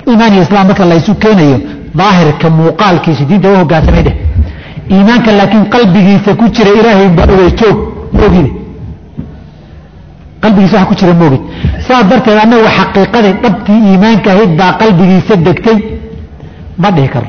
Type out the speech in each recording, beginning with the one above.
iimaan iyo islaam marka laysu keenayo daahirka muuqaalkiisa diinta u hogaansamay dheh iimaanka laakiin qalbigiisa ku jira ilaahay baa ogey joog moogide qalbigiisa waxa ku jira moogid saa darteed annagu xaqiiqadii dhabtii iimaanka ahayd baa qalbigiisa degtay ma dhihi karo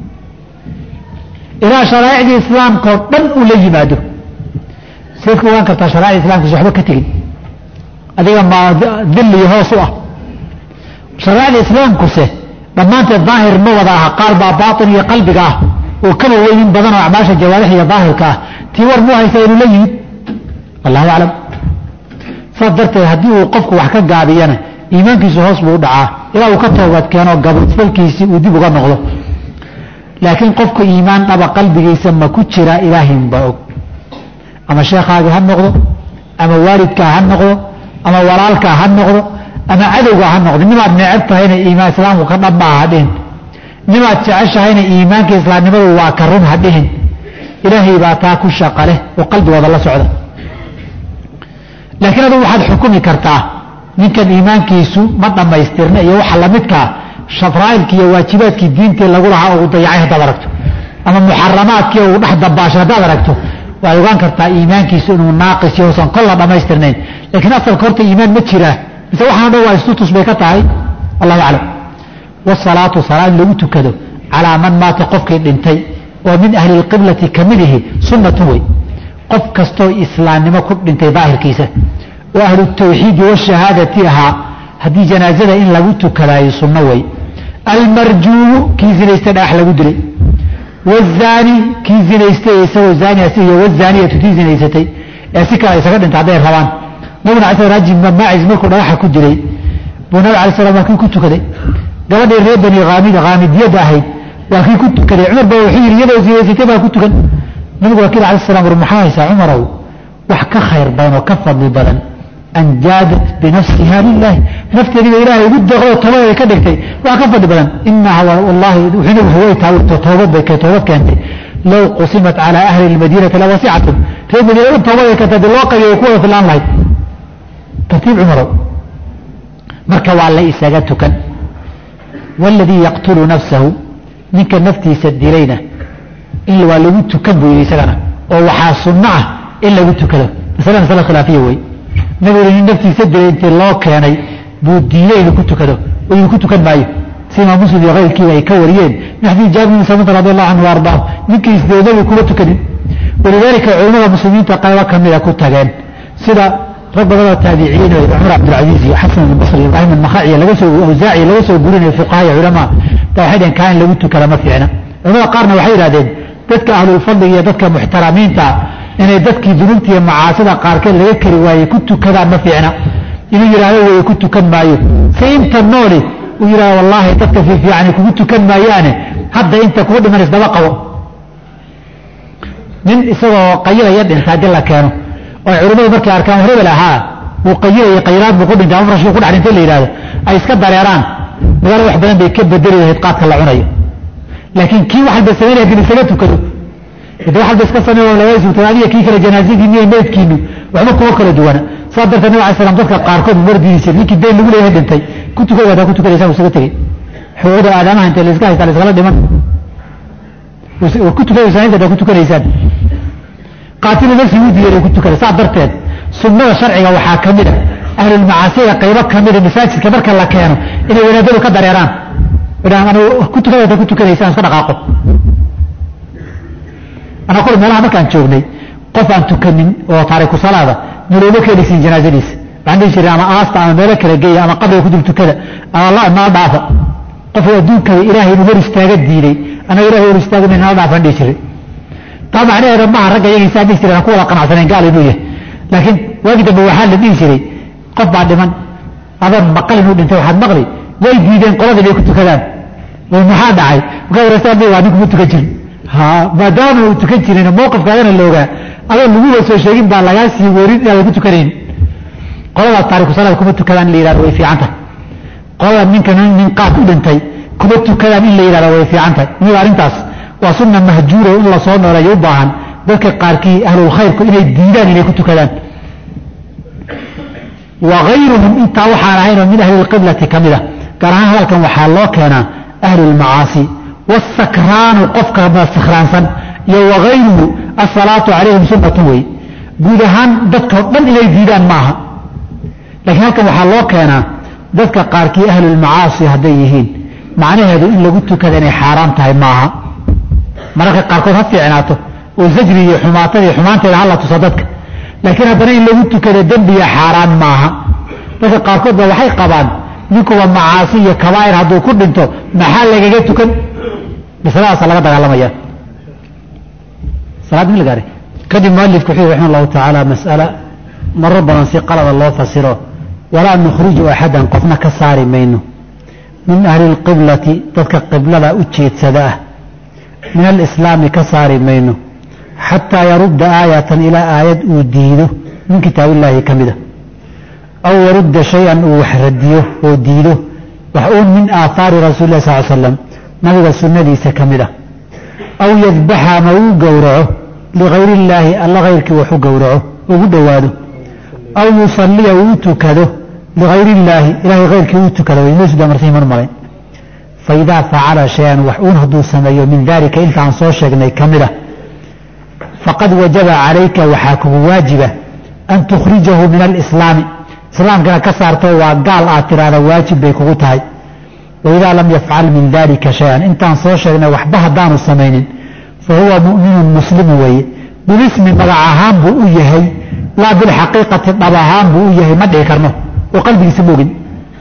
ilaa sharaa'icdii islaamka oo dhan uu la yimaado sayd ka ogaan kartaa sharaa'icda islamkiisa waxba ka tegin adiga ma dilli hoos u ah sharaa'icda islaamkuse dhammaanteed daahir ma wada aha qaar baa baatin iyo qalbiga ah oo kaba weyn in badan oo acmaasha jawaarix iyo daahirka ah tii war muu haysa inuu la yimid allahu aclam saas darteed haddii uu qofku wax ka gaabiyana iimaankiisu hoos buu u dhacaa ilaa uu ka toobad keeno gabalkiisii uu dib uga noqdo laakiin qofku iimaan dhaba qalbigiisa ma ku jira ilaahinbaa og ama sheekhaagii ha noqdo ama waalidkaa ha noqdo ama walaalkaa ha noqdo ama cadowgaa ha noqdo nimaad neceb tahayna iimaan islaamku ka dhab maaha ha dhihin nimaad jeceshahayna iimaanka islaamnimadu waa ka run ha dhihin ilaahay baa taa ku shaqa leh oo qalbigooda la socda laakiin adugu waxaad xukumi kartaa ninkan iimaankiisu ma dhammaystirna iyo waxa lamidkaa shafraa'ilkii iyo waajibaadkii diintii lagu lahaa uu dayacay haddaad aragto ama muxaramaadkii uu dhex dabaashay haddaad aragto waad ogaan kartaa iimaankiisu inuu naaqis iyo usan kolla dhammaystirnayn laakiin asalka horta iimaan ma jiraa mise waxaan dhan waa istutus bay ka tahay allahu aclam wasalaatu salaa in lagu tukado calaa man maata qofkii dhintay oo min ahli lqiblati ka mid ihi sunnatu wey qof kastoo islaamnimo ku dhintay daahirkiisa oo ahlu tawxiidi washahaadati ahaa haddii janaazada in lagu tukadaayo sunno wey almarjuumu kii zinaystay dhagax lagu dilay wazaani kii zinaystay isagoo zaani asigiyo wazaaniyatu tii zinaysatay ee si kale isaga dhintay hadday rabaan nabiguna ala sl rajim maacis markuu dhagaxa ku dilay buu nabig alay slam waa kii ku tukaday gabadhii reer bani haamid haamidiyadda ahayd waa kii ku tukaday cumar baa wuxuu yidhi iyadoo zinaysatay baa ku tukan nabigu wakiil ala slam war maxaa haysaa cumarow wax ka khayr badan oo ka fadli badan an jaadat binafsiha lilahi nafteediiba ilaahay ugu deeqdo toobadeeda ka dhigtay waa ka fadli badan inaha wallahi wuxuu nabigu way taawirto toobad bay toobad keentay low qusimat calaa ahli lmadiinati lawasicatum reer madiina dhan toobad ay keentay hadii loo qabiyo ku wada filaan lahayd tartiib cumarow marka waa la isaga tukan waladii yaqtulu nafsahu ninka naftiisa dilayna in waa lagu tukan buu yidhi isagana oo waxaa sunno ah in lagu tukado masale masale khilaafiya wey nabigu nin naftiisa dilay intii loo keenay buu diiday inuu ku tukado oo inuu ku tukan maayo si imaam muslim iyo kayrkiiba ay ka wariyeen min xadiis jaabir bin samit radi allahu canhu ardaahu ninkii isdilay nabigu kuma tukanin walidaalika culimmada muslimiinta qaybo kamida ku tageen sida rag badanoo taabiciyiin oo cumar cabdilcasiis iyo xasan albasri ibraahim almakhaciya laga soo awsaaci laga soo gurinaya fuqaha iyo culamaa baa waxay dhaheen kaa in lagu tukada ma fiicna culamada qaarna waxay yidhahdeen dadka ahlulfadliga iyo dadka muxtaramiinta inay dadkii dunuubta iyo macaasida qaarkeed laga kari waayey ku tukadaan ma fiicna inuu yidhaahdo weye ku tukan maayo si inta nooli uu yidhahdo wallaahi dadka fiifiicani kugu tukan maayaane hadda inta kugu dhiman isdaba qabo nin isagoo qayilaya dhinta haddii la keeno oo culimmadu markay arkaan hebel ahaa wuu qayilaya qayilaad buu ku dhintay ama farashuu ku dhex dhintay la yidhahdo ay iska dareeraan magaalada wax badan bay ka bedeli lahayd qaadka la cunayo laakiin kii wax alba samaynaya hadii isaga tukado de wax alba iska samey laga sugtay adiga kii kale janaazadiini iyo meydkiinu waxba kuma kala duwana saa darteed nabig alay slam dadka qaarkood mardiisa ninkii dayn lagu leeyahay dhintay ku tukada wadaa ku tukanaysaan isaga tegey xuquuqda aadamaha intay la iska haysta la iskala dhiman ku tukanaysaan inta ku tukanaysaan qaatilu nafsi u diiday ku tukada saa darteed sunnada sharciga waxaa ka mid a ahlulmacaasiga qaybo ka mida masaajidka marka la keeno inay wadaadadu ka dareeraan ku tukada ku tukanaysaan iska dhaqaaqo anaa kule meelaha markaan joognay qof aan tukanin oo taariku salaada nalooma keenaysin janaazadiisa waxaan dhihi jiray ama aasta ama meelo kala geeya ama qabriga ku dul tukada ama la nala dhaafa qofka adduunkada ilaahay inuu hor istaaga diiday anaga ilahay hor istaagay nala dhaafaan dhihi jiray taa macnaheeda maaha ragga iyagiisaa dhihi jiray aan ku wada qanacsaneen gaal inuu yahay laakiin waagi dambe waxaa la dhihi jiray qof baa dhiman adoon maqal inuu dhintay waxaad maqli way diideen qoladii bay ku tukadaan oo maxaa dhacay markaa warastaan waa nin kuma tukan jirin ha maadaama uu tukan jirin mawqifkaagana la ogaa adoon laguba soo sheegin baa lagaa sii werin inaadan ku tukanayn qoladaas taariku salaad kuma tukadaan in la yidhahdo way fiican tahay qolada ninka nin qaad u dhintay kuma tukadaan in la yidhahdo way fiican tahay iniga arrintaas waa sunna mahjuura in la soo nooleeyo u baahan dadka qaarkii ahlulkhayrku inay diidaan inay ku tukadaan wa ayruhum intaa waxaan ahayn oo min ahli lqiblati ka mid a gaar ahaan hadalkan waxaa loo keenaa ahlulmacaasi wasakraanu qofka sakhraansan iyo wagayruhu asalaatu calayhim sunnatun wey guud ahaan dadkao dhan inay diidaan maaha laakiin halkan waxaa loo keenaa dadka qaarkii ahlulmacaasi hadday yihiin macnaheedu in lagu tukada inay xaaraan tahay maaha mararka qaarkood ha fiicnaato oo zajri iyo xumaatada iyo xumaanteeda hala tuso dadka laakiin haddana in lagu tukada dembiga xaaraan maaha dadka qaarkood ba waxay qabaan ninkuba macaasi iyo kabaa'ir hadduu ku dhinto maxaa lagaga tukan masaladaasa laga dagaalamaya salaad ma gaari kadib mualifku wuxuu raxima allahu tacaala mas'ala maro badan si qalada loo fasiro walaa nukhriju axadan qofna ka saari mayno min ahli lqiblati dadka qiblada u jeedsada ah min alislaami ka saari mayno xataa yarudda aayatan ilaa aayad uu diido min kitaabillaahi ka mida aw yarudda shay-an uu wax radiyo oo diido wax uun min aathaari rasuuli lah sal slam nabiga sunnadiisa ka mid ah aw yadbaxa ama uu gowraco ligayri illaahi alla hayrkii wax u gowraco ugu dhowaado aw yusalliya uu tukado ligayri illaahi ilahay hayrkii uu tukado waymesuda marsihi mar malayn faidaa facala shay-an wax uun hadduu sameeyo min daalika intaan soo sheegnay ka mid ah faqad wajaba calayka waxaa kugu waajiba an tukhrijahu min alislaami islaamkana ka saarto waa gaal aad tiraahda waajib bay kugu tahay waidaa lam yafcal min dalika shay-an intaan soo sheegnay waxba haddaanu samaynin fa huwa mu'minun muslimu weeye bilismi magac ahaan buu u yahay laa bilxaqiiqati dhab ahaan buu u yahay ma dhihi karno oo qalbigiisa moogin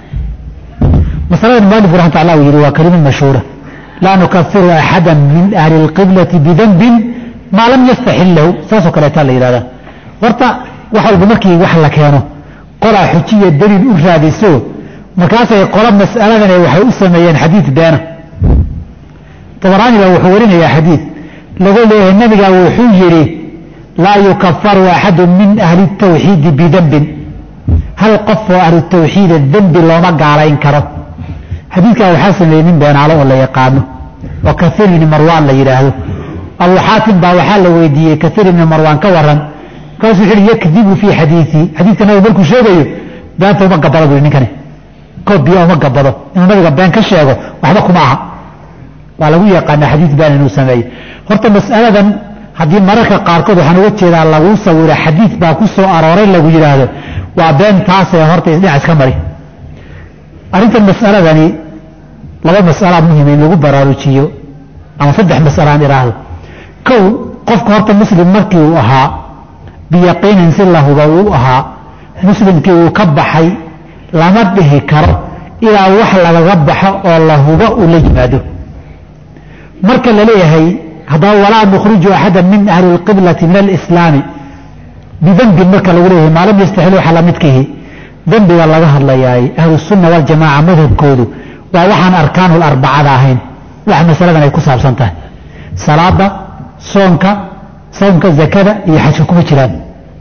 masalada mualif raxmat allah uu yihi waa kalimad mashhuura laa nukafiru axada min ahli اlqiblati bidanbin maa lam yastaxil lahu saasoo kaleetaa la yihahdaa horta wax walba markii wax la keeno qolaa xujiya daliil u raadiso markaasay qolo mas'aladane waxay u sameeyeen xadiid beena dabaraani baa wuxuu warinayaa xadiid laga leeyahay nabigaa wuxuu yidhi laa yukafaru axadu min ahli اtawxiidi bidanbin hal qof oo ahlu tawxiida dembi looma gaalayn karo xadiidkaa waxaa sameeyey nin beenaalo oo la yaqaano oo kaiir ibni marwaan la yidhaahdo abu xaatim baa waxaa la weydiiyey kaiir ibni marwaan ka waran markaasuu wuxu uhi yakdibu fii xadiiii xadiidka nabiga markuu sheegayo beenta uma gabado bui ninkani koob biyo uma gabado inuu nabiga been ka sheego waxba kuma aha waa lagu yaqaana xadiid been inuu sameeyo horta mas'aladan haddii mararka qaarkood waxaan uga jeedaa laguu sawira xadiid baa ku soo arooray lagu yidhaahdo waa been taasee horta isdhinac iska mari arrintan mas'aladani laba mas'alaa muhima in lagu baraarujiyo ama saddex mas'alaan idhaahdo kow qofka horta muslim markii uu ahaa biyaqiinin si la huba uu ahaa muslimkii uu ka baxay lama dhihi karo ilaa wax lagaga baxo oo la hubo uu la yimaado marka la leeyahay haddaba walaa nukhriju axada min ahli اlqiblati min alislaami bidanbin marka lagu leeyahay maa lam yastaxil waxa lamidkihi dembiga laga hadlayaay ahlusunna waljamaaca madhabkoodu waa waxaan arkaanu larbacada ahayn wax masaladan ay ku saabsan tahay salaada soonka soomka zakada iyo xajka kuma jiraan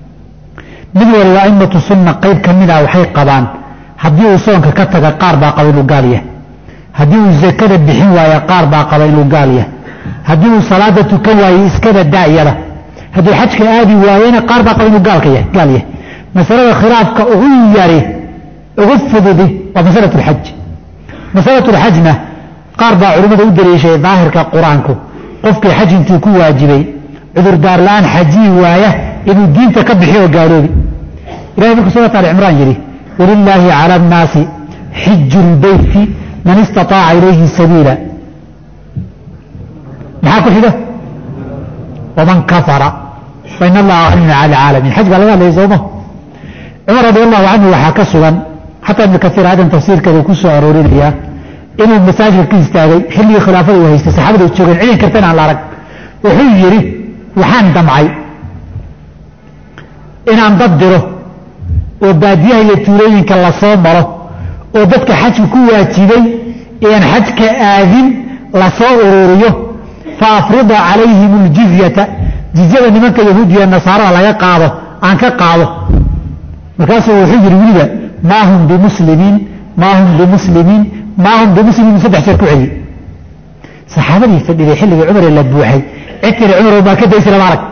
mid waliba aimatu sunna qayb ka mida waxay qabaan haddii uu soonka ka taga qaar baa qaba inuu gaal yahay haddii uu zakada bixin waayo qaar baa qaba inuu gaal yahay haddii uu salaada tukan waayo iskada daayada hadduu xajka aadi waayena qaar baa qaba inuu gaalka yahay gaal yahay masalada khilaafka ugu yari ugu fududi waa masalat lxaj masalat lxajna qaar baa culimmada u daliishay daahirka qur-aanku qofkii xaj intuu ku waajibay cudurdaar la-aan xajiyi waaya inuu diinta ka bixi oo gaaloobi ilahay markuu suurat ali cimraan yidhi walilaahi cala annaasi xiju lbeyti man istaaaca ilayhi sabiila maxaa ku xiga waman kafara fain allaha anin cala caalamiin xaj baa laga hadlaya sooma cumar radi allahu canhu waxaa ka sugan xataa ibnu kaiir aadan tafsiirkeeda ku soo aroorinayaa inuu masaajidka ka istaagay xilligii khilaafada uu haystay saxaabada u joogeen cidin karta in aan la arag wuxuu yidhi waxaan damcay inaan dad diro oo baadiyaha iyo tuulooyinka lasoo maro oo dadka xajka ku waajibay ean xajka aadin lasoo ururiyo fa afrida calayhim aljizyata jizyada nimanka yahuudiya nasaarada laga qaado aan ka qaado markaasuu wuxuu yidhi weliba maa hum bimuslimiin maa hum bimuslimiin maa hum bimuslimiin saddex jeer ku celiye saxaabadii fadhiday xilligii cumare la buuxay cid tiri cumar baa ka daysi lama arag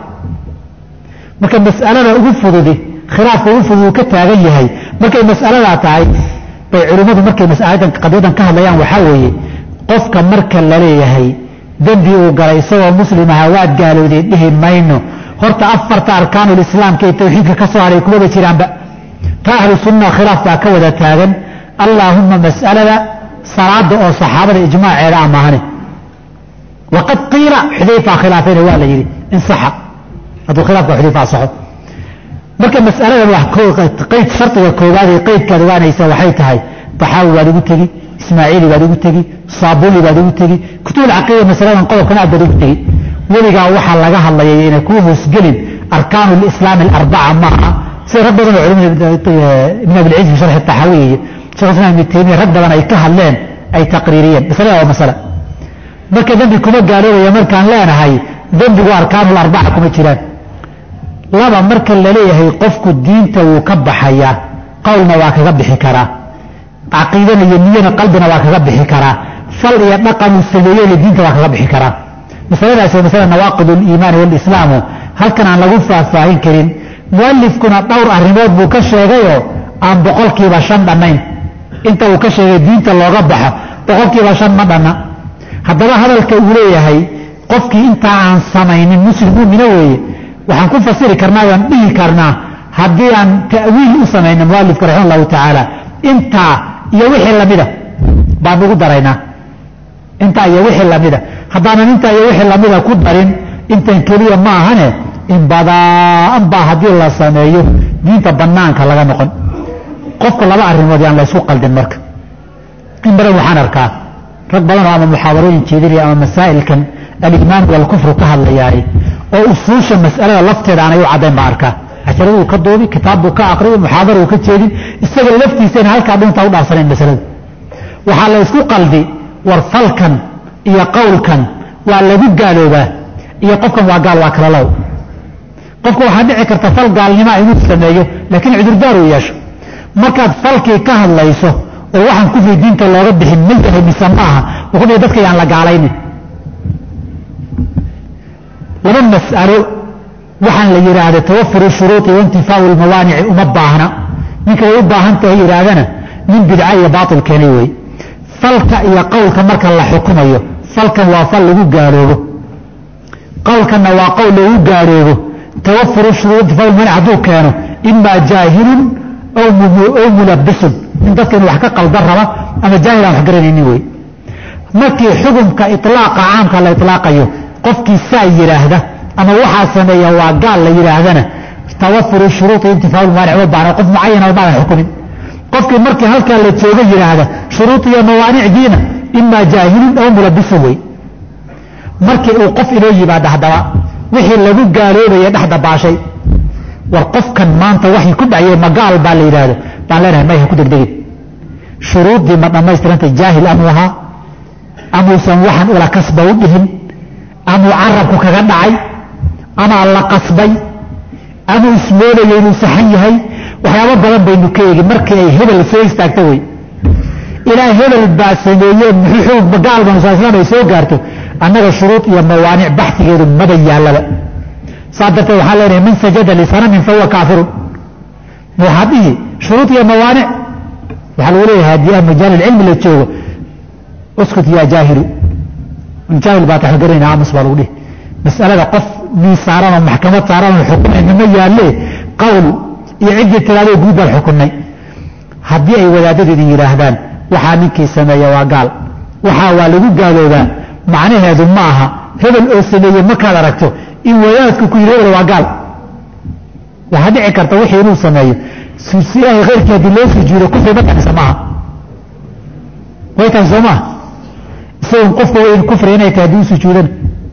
marka mas'alada ugu fududi khilaafka ugu fudud uu ka taagan yahay markay mas'aladaa tahay bay culimmadu markay masaladan qadiyadan ka hadlayaan waxaa weeye qofka marka la leeyahay dembi uu galay isagoo muslim aha waad gaalowday dhihi mayno horta afarta arkaanulislaamka ee tawxiidka ka soo haray kumaba jiraanba ta ahlu sunna khilaaf baa ka wada taagan allaahuma mas'alada salaada oo saxaabada ijmaaceeda a maahane waqad qiila xudayfaa khilaafayna waa la yidhi in saxa hadduu khilaafka xudayfa asaxo marka mas'aladan wax qayd shardiga koowaad ee qaydkaad ogaanaysa waxay tahay taxaawi baad ugu tegi ismaaciili baad ugu tegi saabuni baad ugu tegi kutubulcaqiida masaladan qodobkan aad baad ugu tegi weligaa waxaa laga hadlayay inay kuu hoosgelin arkaanu lislaam alarbaca maaha sida rag badan oo culimada ibn abilciz fi sharxi taxaawi iyo shekh islam ibn taymiya rag badan ay ka hadleen ay taqriiriyeen masalada waa masale marka dembi kuma gaaloobaya markaan leenahay dembigu arkaanu larbaca kuma jiraan laba marka laleeyahay qofku diinta wuu ka baxayaa qowlna waa kaga bixi karaa caqiidana iyo niyana qalbina waa kaga bixi karaa fal iyo dhaqanuu sameeyeyna diinta waa kaga bixi karaa masaladaas waa masala nawaaqid aliimaani walislaamu halkan aan lagu faahfaahin karin mualifkuna dhowr arrimood buu ka sheegayoo aan boqolkiiba shan dhannayn inta uu ka sheegay diinta looga baxo boqolkiiba shan ma dhanna haddaba hadalka uu leeyahay qofkii intaa aan samaynin muslim muumina weeye waxaan ku fasiri karnaa waan dhihi karnaa haddii aan ta'wiil u samayno mualifka raxima allahu tacaala intaa iyo wixii lamida baan ugu daraynaa intaa iyo wixii lamida haddaanan intaa iyo wixii lamida ku darin intan keliya ma ahane in badaan baa haddii la sameeyo diinta banaanka laga noqon qofka laba arrimood yaan la ysku qaldin marka in badan waxaan arkaa rag badanoo ama muxaadarooyin jeedinaya ama masaa'ilkan aliimaan walkufru ka hadlayaay oo usuusha mas'alada lafteeda aanay u caddayn baa arkaa casharaduu ka duubi kitaabbuu ka aqriyi muxaadara uu ka jeedin isaga laftiisana halkaa dhuntaa u dhaafsanayn masalada waxaa la ysku qaldi war falkan iyo qowlkan waa lagu gaaloobaa iyo qofkan waa gaal waa kala low qofka waxaa dhici karta fal gaalnimaa inuu sameeyo laakiin cudurdaar uu yeesho markaad falkii ka hadlayso oo waxaan kufri diinta looga bixin ma yahay mise ma aha wuxuu dhihi dadka yaan la gaalaynin laba mas'alo waxaan la yidhaahda tawafuru shuruuطi waintifaau lmawaanici uma baahna ninka way u baahan tahay yidhaahdana nin bidca iyo baail keenay wey falka iyo qowlka marka la xukumayo falkan waa fal lagu gaaloobo qowlkanna waa qowl lagu gaaloobo tawafuru shuruuط intifaa lmawaanic hadduu keeno imaa jaahilun aw mulabisun in dadka inu wax ka qaldan raba ama jaahil aan wax garanaynin wey markii xukumka iطlaaqa caamka la iطlaaqayo qofkii saa yidhaahda ama waxaa sameeya waa gaal la yidhaahdana tawafuru shuruui intifaa mawaanic ma baana qof mucayana maadan xukumin qofkii markii halkaa la jooga yidhaahda shuruud iyo mawaanicdiina imaa jaahilun aw mulabisun wey markii uu qof inoo yimaada haddaba wixii lagu gaaloobaya dhex dabaashay war qofkan maanta waxay ku dhacye ma gaal baa la yidhaahdo baan leenahay mayha ku degdegin shuruuddii ma dhammaystirantay jaahil amuu ahaa amuusan waxaan ula kasba u dhihin amuu carabku kaga dhacay amaa la qasbay amuu ismoodaya inuu saxan yahay waxyaabo badan baynu ka eegin markii ay hebel soo istaagto wey ilaa hebel baa sameeye muxuu xugug gaal banusaaislaam ay soo gaarto annaga shuruud iyo mawaanic baxsigeedu maba yaallaba saa darteed waxaa leenahay man sajada lisanamin fahuwa kaafirun waxaad dhihi shuruud iyo mawaanic waxaa lagu leeyahay haddii aan majaalilcilmi la joogo uskut yaa jaahilu jaahil baa taxgaranayna aamus baa lagu dhihi mas'alada qof mii saaran oo maxkamad saaran oo xukumayna ma yaalle qowl iyo ciddii tiraadoo guud baan xukunnay haddii ay wadaadadu idin yidhaahdaan waxaa ninkii sameeya waa gaal waxaa waa lagu gaaloobaa macnaheedu ma aha hebel oo sameeye markaad aragto in wadaadku ku yidhi hebel waa gaal waxaa dhici karta wixii inuu sameeyo si ilaahay khayrkii haddii loo sujuudo kufri ma kanisa maaha way tahay soo maha isagoon qofka weyn kufri inay tahay haddii u sujuudana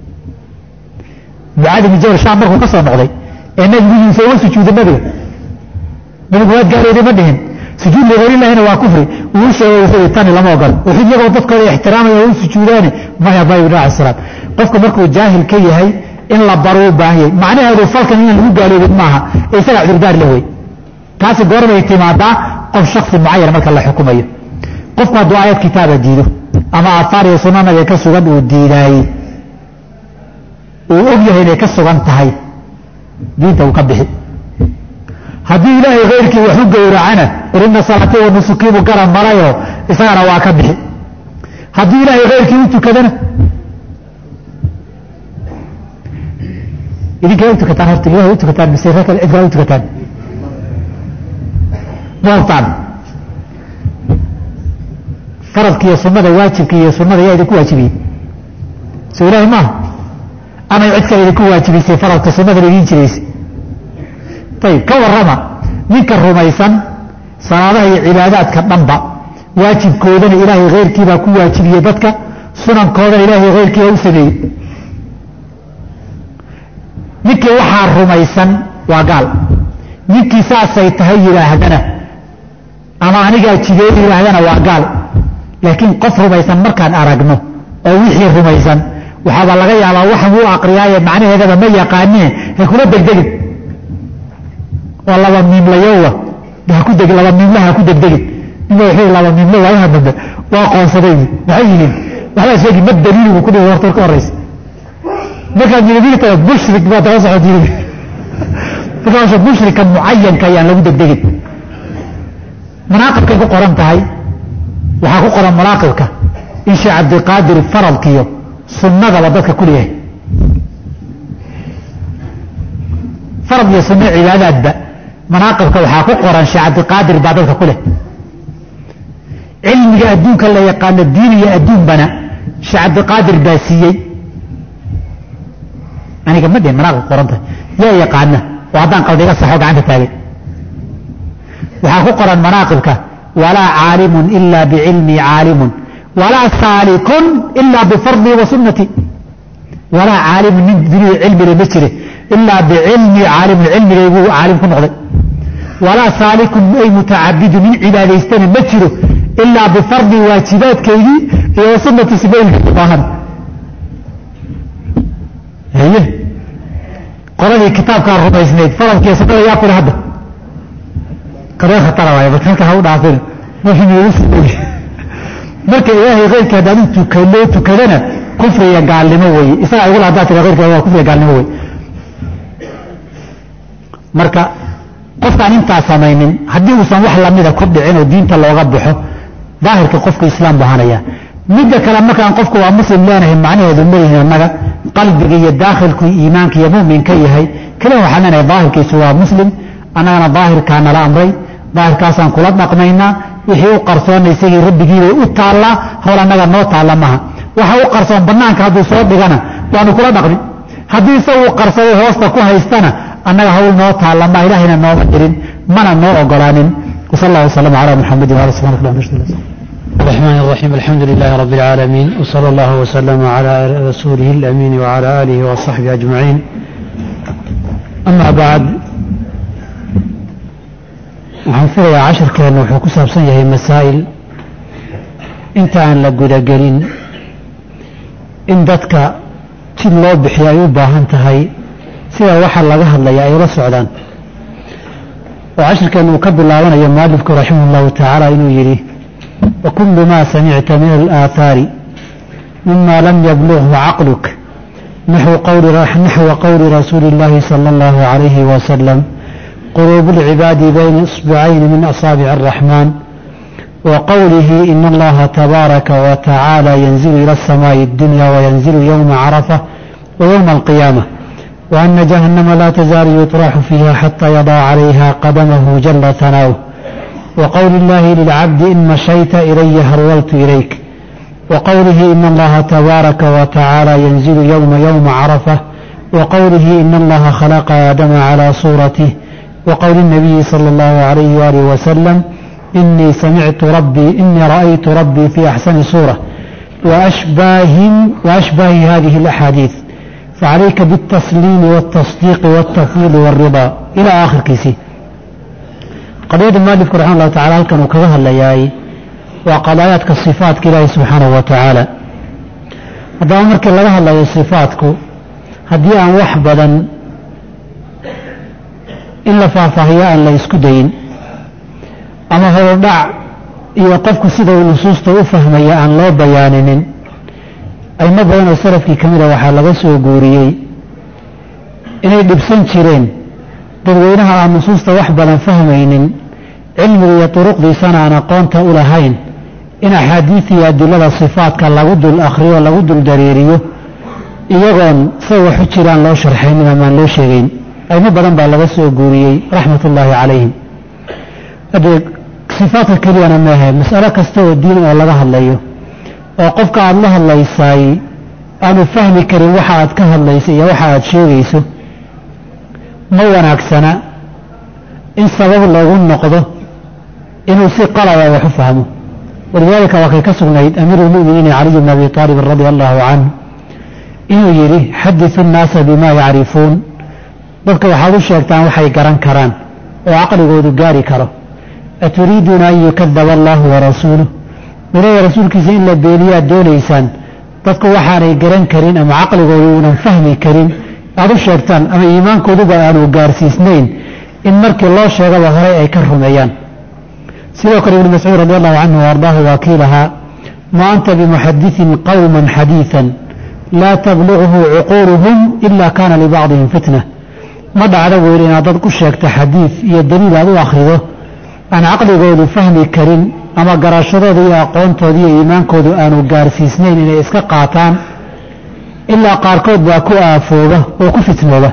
mucaadi bin jabal shaam markuu ka soo noqday ee nabigu yiisa uga sujuuday nabiga nabigu waad gaalooday ma dhihin sujuud ligayrillahina waa kufri uu sheegay wuxuu tani lama ogolo wuxuu iyagoo dadkooda ixtiraamaya u sujuudaane maya maya nabi salaam qofku markuu jaahil ka yahay in la baro u baahan yahay macnaheedu falkan inaan lagu gaaloobin maaha ee isaga cudurdaar la wey taasi goormay timaadaa qof shaksi mucayan marka la xukumayo qofku hadduu aayad kitaaba diido ama aahaar iyo sunna nabiga ka sugan uu diidaayey uu og yahay inay ka sugan tahay diinta uu ka bixi haddii ilaahay khayrkii wax u gowracana qul ina salaati wa nusukiibu garan marayoo isagana waa ka bixi haddii ilaahay keyrkii u tukadana idinkay u tukataan horta ilahay u tukataan mise ree kale cid kale u tukataan doortaan faradka iyo sunada waajibka iyo sunada yaa idinku waajibiyey soo ilaahay maaha amay cid kale idinku waajibisay faradka sunadana idiin jiraysay ayib ka warrama ninka rumaysan salaadaha iyo cibaadaadka dhanba waajibkoodana ilaahay keyrkiibaa ku waajibiyey dadka sunankoodana ilaahay keyrkiibaa u sameeyey ninkii waxaa rumaysan waa gaal ninkii saasay tahay yidhaahdana ama anigaa jideey yidhaahdana waa gaal laakiin qof rumaysan markaan aragno oo wixii rumaysan waxaaba laga yaabaa waxan u aqriyaaye macnaheedaba ma yaqaanee ha kula degdegin oo laba miimlayowa haku deg laba miimlaha haku degdegin ninba wuxuu laba miimlo waayaha dambe waa qoonsaday maxay yihiin waxbaa sheegi ma daliili buu ku dhihi horta ka horaysa markaad yidhita mushrik baa daba socod yidhi markaasha mushrika mucayanka ayaan lagu degdegin manaaqibkay ku qoran tahay waxaa ku qoran manaaqibka in sheekh cabdiqaadir faradkiyo sunnadaba dadka ku leeyahay farad iyo sunno cibaadaadba manaaqibka waxaa ku qoran sheekh cabdiqaadir baa dadka ku leh cilmiga adduunka la yaqaano diin iyo adduunbana sheekh cabdiqaadir baa siiyey aniga ma dhihin manaaqib qoran tahay yaa yaqaana oo haddaan qalda iga saxo gacanta taagay waxaa ku qoran manaaqibka walaa caalimun ila bicilmii caalimun walaa saalikun ila bifardii wa sunnati walaa caalimun nin dunida cilmile ma jire ilaa bicilmii caalimun cilmigayguu caalim ku noqday walaa saalikun ay mutacabidun nin cibaadaystana ma jiro ilaa bifardii waajibaadkaygii iyo wa sunnati sibaylka baahan haye qoladii kitaabkaa rumaysnayd faradkiiyo sunnada yaa kule hadda qadee khatara waay marka halka ha u dhaafin marka ilaahay keyrka haddaan u tukanoo tukadana kufriya gaalnimo weeye isagaa igula haddaa tira keyrka waa kufriya gaalnimo weye marka qofkaan intaa samaynin haddii uusan wax lamida ku dhicin oo diinta looga baxo daahirka qofku islaam buu hanaya midda kale markaan qofku waa muslim leenahay macnaheedu malihin annaga qalbiga iyo daakhilku iimaanka iyo muminka yahay keliya waxaan leenahay daahirkiisu waa muslim annagana daahirkaa nala amray daahirkaasaan kula dhaqmaynaa wixii u qarsoona isagii rabbigiibay u taallaa howl annaga noo taalla maha waxa u qarsoon bannaanka hadduu soo dhigana waanu kula dhaqmin haddii isagu qarsado hoosta ku haystana annaga hawl noo taalla ma ilahayna nooma dirin mana noo ogolaanin wsal allah wasalam calaa muxamedin wala subxanak allah الرحمن الرحيم الحمد لله رب العالمين وصلى الله وسلم على رسوله الأمين وعلى آله وصحبه أجمعين أما بعد waxaan filayaa cashirkeenna wuxuu ku saabsan yahay masaa'il inta aan la gudagelin in dadka jid loo bixiyo ay u baahan tahay sida waxa laga hadlaya ay ula socdaan oo cashirkeenna uu ka bilaabanayo mualifku raximah اllahu tacaala inuu yidhi وكل ما سمعت من الآثار مما لم يبلغه عقلك نحو قول, نحو قول رسول الله صلى الله عليه وسلم قلوب العباد بين إصبعين من أصابع الرحمن وقوله إن الله تبارك وتعالى ينزل إلى السماء الدنيا وينزل يوم عرفة ويوم القيامة وأن جهنم لا تزال يطرح فيها حتى يضع عليها قدمه جل ثناؤه وقول الله للعبد إن مشيت إلي هرولت إليك وقوله إن الله تبارك وتعالى ينزل يوم يوم عرفة وقوله إن الله خلق آدم على صورته وقول النبي صلى الله عليه وآله وسلم إني سمعت ربي إني رأيت ربي في أحسن صورة وأشباه وأشباه هذه الأحاديث فعليك بالتسليم والتصديق والتفويض والرضا إلى آخر كيسي qadiyada mualifku raxima allahu tacala halkan uu kaga hadlayaay waa qadaayaadka sifaatka ilaahi subxaanahu wa tacaala haddaba markii laga hadlayo sifaatku haddii aan wax badan in la faahfaahiyo aan la isku dayin ama horudhac iyo qofku sida uu nusuusta u fahmaya aan loo bayaaninin aymo badan oo salafkii ka mida waxaa laga soo guuriyey inay dhibsan jireen dadweynaha aan nusuusta wax badan fahmaynin cilmiga iyo duruqdiisana aan aqoonta u lahayn in axaadiid iyo adilada sifaadka lagu dul akhriyo lagu dul dareeriyo iyagoon say waxu jiraan loo sharxaynin amaan loo sheegayn aymo badan baa laga soo guuriyey raxmat ullaahi calayhim haddee sifaadka keliyana maahe mas'alo kasta oo diin oo laga hadlayo oo qofka aada la hadlaysaay aanu fahmi karin waxa aad ka hadlayso iyo waxa aad sheegayso ma wanaagsana in sabab loogu noqdo inuu si qalaba wax u fahmo walidaalika waa kay ka sugnayd amiiru lmu'miniina caliy bn abi aalibin radia allahu canhu inuu yidhi xadisu nnaasa bimaa yacrifuun dadka waxaad u sheegtaan waxay garan karaan oo caqligoodu gaari karo aturiiduuna an yukadaba allahu warasuuluh ilaahi rasuulkiisa in la beeniyaad doonaysaan dadku waxaanay garan karin ama caqligoodu uunan fahmi karin aad u sheegtaan ama iimaankooduba aanu gaarsiisnayn in markii loo sheegaba horey ay ka rumeeyaan sidoo kale ibnu mascuud radi allahu canhu ardaahu waa kii lahaa ma anta bimuxadiثin qowma xadiiثa laa tabluغhu cuquuluhum ila kana libacdihim fitna ma dhacdo weyl inaad dad ku sheegto xadiid iyo daliil aad u akhrido aan caqligoodu fahmi karin ama garashadooda iyo aqoontooda iyo iimaankoodu aanu gaarsiisnayn inay iska qaataan ilaa qaarkood baa ku aafooba oo ku fitnooba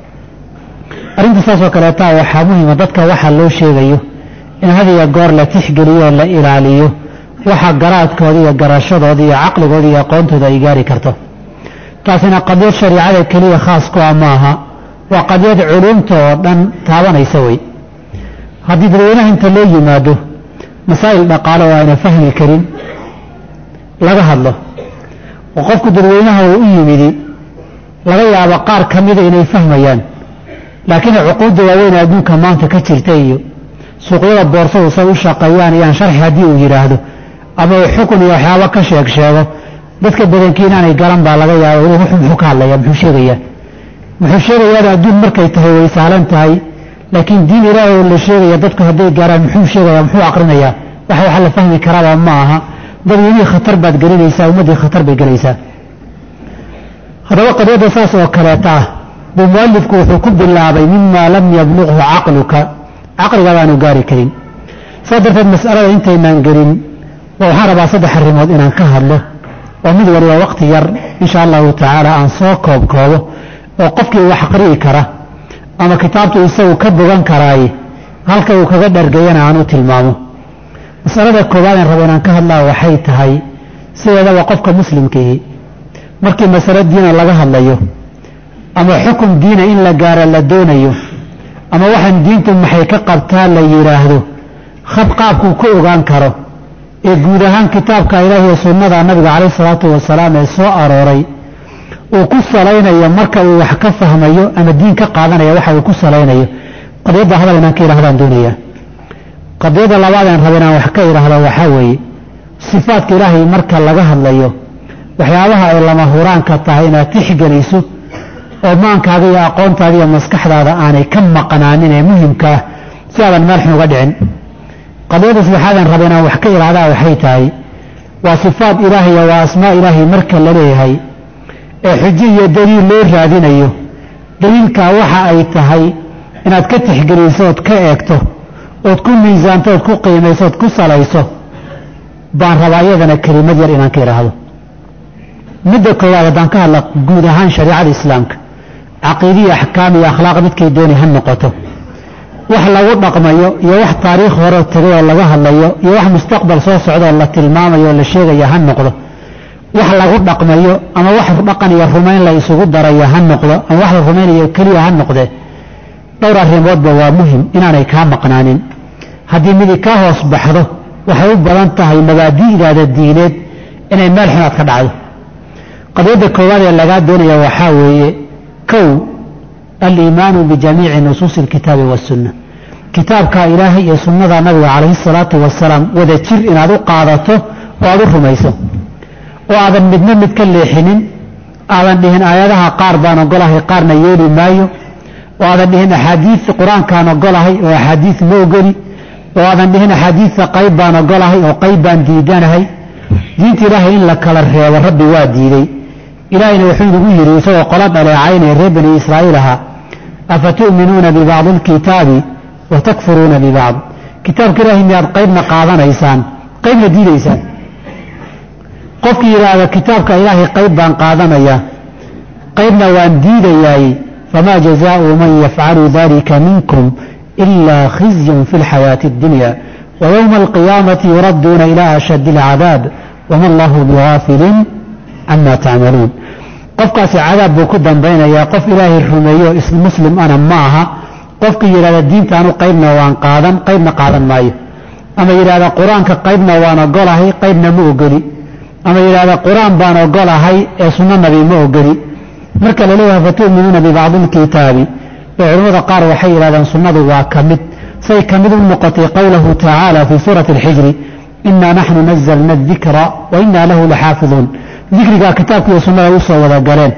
arrinta saasoo kaleetaa waxaa muhima dadka waxa loo sheegayo in hadiya goor la tixgeliyo oo la ilaaliyo waxa garaadkooda iyo garashadooda iyo caqligooda iyo aqoontooda ay gaari karto taasina qadyad shariicada keliya khaas ku ah maaha waa qadyad culumta oo dhan taabanaysa wey haddii dadweynaha inta loo yimaado masaa'il dhaqaale oo ayna fahmi karin laga hadlo oo qofku dadweynaha uu u yimidi laga yaabo qaar ka mida inay fahmayaan laakiin cuquudda waaweyn adduunka maanta ka jirta iyo suuqyada boorsadu say u shaqeeyaan iyaan sharxi haddii uu yidhaahdo ama uu xukun iyo waxyaabo ka sheeg sheego dadka badankii inaanay garan baa laga yaaba wuxuu muxuu ka hadlaya muxuu sheegayaa muxuu sheegayaana adduun markay tahay way saalan tahay laakiin diin ilaahay oo la sheegaya dadku hadday gaaraan muxuu sheegaya muxuu aqrinayaa waxa waxa la fahmi karaaba ma aha dadweynihii khatar baad gelinaysaa ummaddii khatar bay gelaysaa haddaba qadyadda saas oo kaleeta ah buu mualifku wuxuu ku bilaabay mima lam yabluqhu caqluka caqliga baanu gaari karin saas darteed mas'alada intaynaan gelin waxaan rabaa saddex arrimood inaan ka hadlo oo mid waliba waqti yar insha allahu tacaala aan soo koob koobo oo qofkii wax aqri'i kara ama kitaabtu isagu ka bogan karaaye halka uu kaga dhargayana aan u tilmaamo masalada koowaad aan rabo inaan ka hadlaa waxay tahay sideedaba qofka muslimkiihi markii masalo diina laga hadlayo ama xukun diina in la gaaro la doonayo ama waxaan diintu maxay ka qabtaa la yidhaahdo khab qaabkuu ku ogaan karo ee guud ahaan kitaabka ilaahi iyo sunnada nabiga calayhi salaatu wasalaam ee soo arooray uu ku salaynayo marka uu wax ka fahmayo ama diin ka qaadanaya waxa uu ku salaynayo qadiyadda hadal inaan ka idhahdaan doonaya qadiyadda labaad aan raba inaan wax ka idhaahdo waxaa weeye sifaadka ilaahay marka laga hadlayo waxyaabaha ay lama huraanka tahay inaad tixgeliso oo maankaaga iyo aqoontaada iyo maskaxdaada aanay ka maqnaanin ee muhimka ah si aadan meel xun uga dhicin qadiyadda saddexaadaan raba inaan wax ka idhaahdaa waxay tahay waa sifaad ilaahiya waa asmaa ilaahay marka la leeyahay ee xujo iyo daliil loo raadinayo daliilkaa waxa ay tahay inaad ka tixgeliso ood ka eegto ood ku miisaanto ood ku qiimayso ood ku salayso baan rabaa iyadana kelimad yar inaan ka idhaahdo midda koowaad haddaan ka hadla guud ahaan shariicada islaamka caqiidiya axkaam iyo akhlaaq midkay dooni ha noqoto wax lagu dhaqmayo iyo wax taariikh hore tegay oo laga hadlayo iyo wax mustaqbal soo socdaoo la tilmaamayo oo la sheegaya ha noqdo wax lagu dhaqmayo ama wax dhaqan iyo rumayn la isugu darayo ha noqdo ama wax la rumaynayo keliya ha noqde dhowr arrimoodba waa muhim inaanay kaa maqnaanin haddii midi kaa hoos baxdo waxay u badan tahay mabaadi'daada diineed inay meel xunaad ka dhacdo qadiyadda koowaad ee lagaa doonaya waxaa weeye kow aliimaanu bijamiici nusuusi alkitaabi wasunna kitaabka ilaahay iyo sunnada nabiga calayhi salaatu wasalaam wada jir inaad u qaadato oo aad u rumayso oo aadan midna mid ka leexinin aadan dhihin aayadaha qaar baan ogolahay qaarna yeeli maayo oo aadan dhihin axaadiid qur-aankaan ogolahay oo axaadiid ma ogoli oo aadan dhihin axaadiidta qayb baan ogolahay oo qayb baan diidanahay diinta ilaahay in la kala reebo rabbi waa diiday ilaahayna wuxuu inagu yidhi isagoo qola dhaleecaynaya reer bani israa'iil ahaa afatu'minuuna bibacdi alkitaabi wa takfuruuna bibacd kitaabka ilaahay miyaad qaybna qaadanaysaan qaybna diidaysaan qofkii yidhaahda kitaabka ilaahay qayb baan qaadanaya qaybna waan diidayaay famaa jazaau man yafcalu dalika minkum ilaa khizyun fi lxayaati اddunya ويوم القيامة يردون إلى أشد العذاب وما الله بغافل عما تعملون qofkaasi cadaab buu ku dambaynayaa qof ilaahay rumeeyo muslim ana ma aha qofka yidhahda diintaanu qaybna waan qaadan qaybna qaadan maayo ama yidhahda qur-aanka qaybna waan ogolahay qaybna ma ogoli ama yidhahda qur-aan baan ogolahay ee sunno nabi ma ogoli marka la leeyahay fatu'minuuna bibacdi lkitaabi ee culimmada qaar waxay yidhahdeen sunnadu waa ka mid say ka mid u noqotay qowlahu tacaala fii suurati alxijri inaa naxnu nazalna adikra wa inaa lahu laxaafiduun dikrigaa kitaabka iyo sunnada u soo wada galeen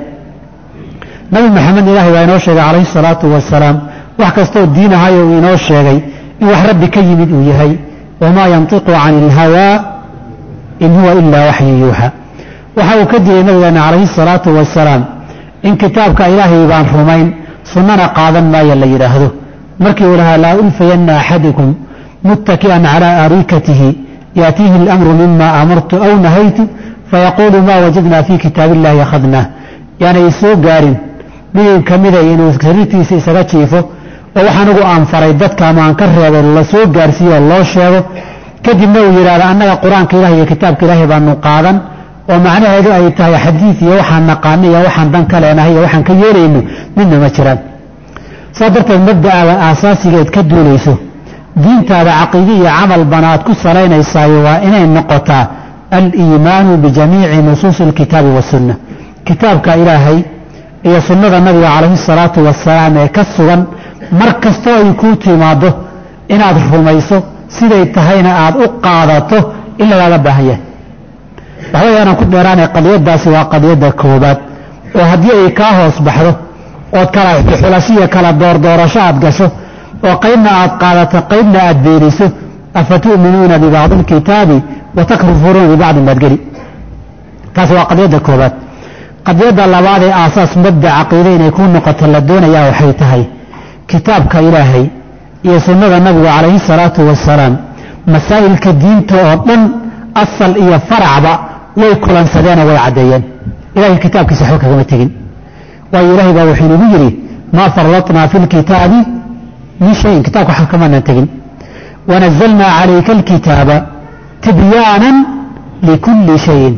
nabi maxamed ilaahay waa inoo sheegay calayhi salaatu wasalaam wax kastoo diin ahayo uu inoo sheegay in wax rabbi ka yimid uu yahay wamaa yantiqu cani ilhawaa in huwa ilaa waxyu yuuxa waxa uu ka digay nabigeena calayhi salaatu wasalaam in kitaabka ilaahay baan rumayn sunnana qaadan maayo la yidhaahdo markii uu lahaa laa ulfayanna axadukum muttaki'an calaa arikatihi yaatiihi اlamru mima amartu aw nahaytu fayaquulu maa wajadna fii kitaabi illahi akhadnah yaanay soo gaarin midin ka mida inuu sariirtiisa isaga jiifo oo wax anigu aan faray dadka ama aan ka reebay la soo gaarsiiyo oo loo sheego kadibna uu yidhahdo annaga qur-aanka ilahi iyo kitaabka ilaahay baanu qaadan oo macnaheedu ay tahay xadiid iyo waxaan naqaano iyo waxaan dan ka leenahay iyo waxaan ka yeelayno midna ma jiraan saa darteed mabda'aada aasaasigeed ka duulayso diintaada caqiide iyo camal bana aad ku salaynaysaayo waa inay noqotaa aliimaanu bijamiici nusuusi alkitaabi wasunna kitaabka ilaahay iyo sunnada nabiga calayhi salaatu wasalaam ee ka sugan mar kastoo ay kuu timaaddo inaad rumayso siday tahayna aad u qaadato in lagaaga baahan yahay waxbay aanan ku dheeraanay qadiyadaasi waa qadiyadda koobaad oo haddii ay kaa hoos baxdo ood kala xulashiya kala doordoorasho aad gasho oo qaybna aad qaadato qaybna aad beeniso afatu'minuuna bibacdi alkitaabi watakrufuruuna bibacdin baad geli taasi waa qadiyadda koobaad qadiyadda labaad ee aasaas mabda caqiide inay kuu noqoto la doonayaa waxay tahay kitaabka ilaahay iyo sunnada nabigu calayhi salaatu wasalaam masaa'ilka diinta oo dhan asal iyo faracba way kulansadeenoo way caddeeyeen ilahay kitaabkiisa waxba kagama tegin waayo ilaahay baa wuxuu inagu yidhi maa farratnaa fi lkitaabi min shayin kitabka waxba kamaanan tegin wanazalnaa calayka alkitaaba tibyaanan likulli shayin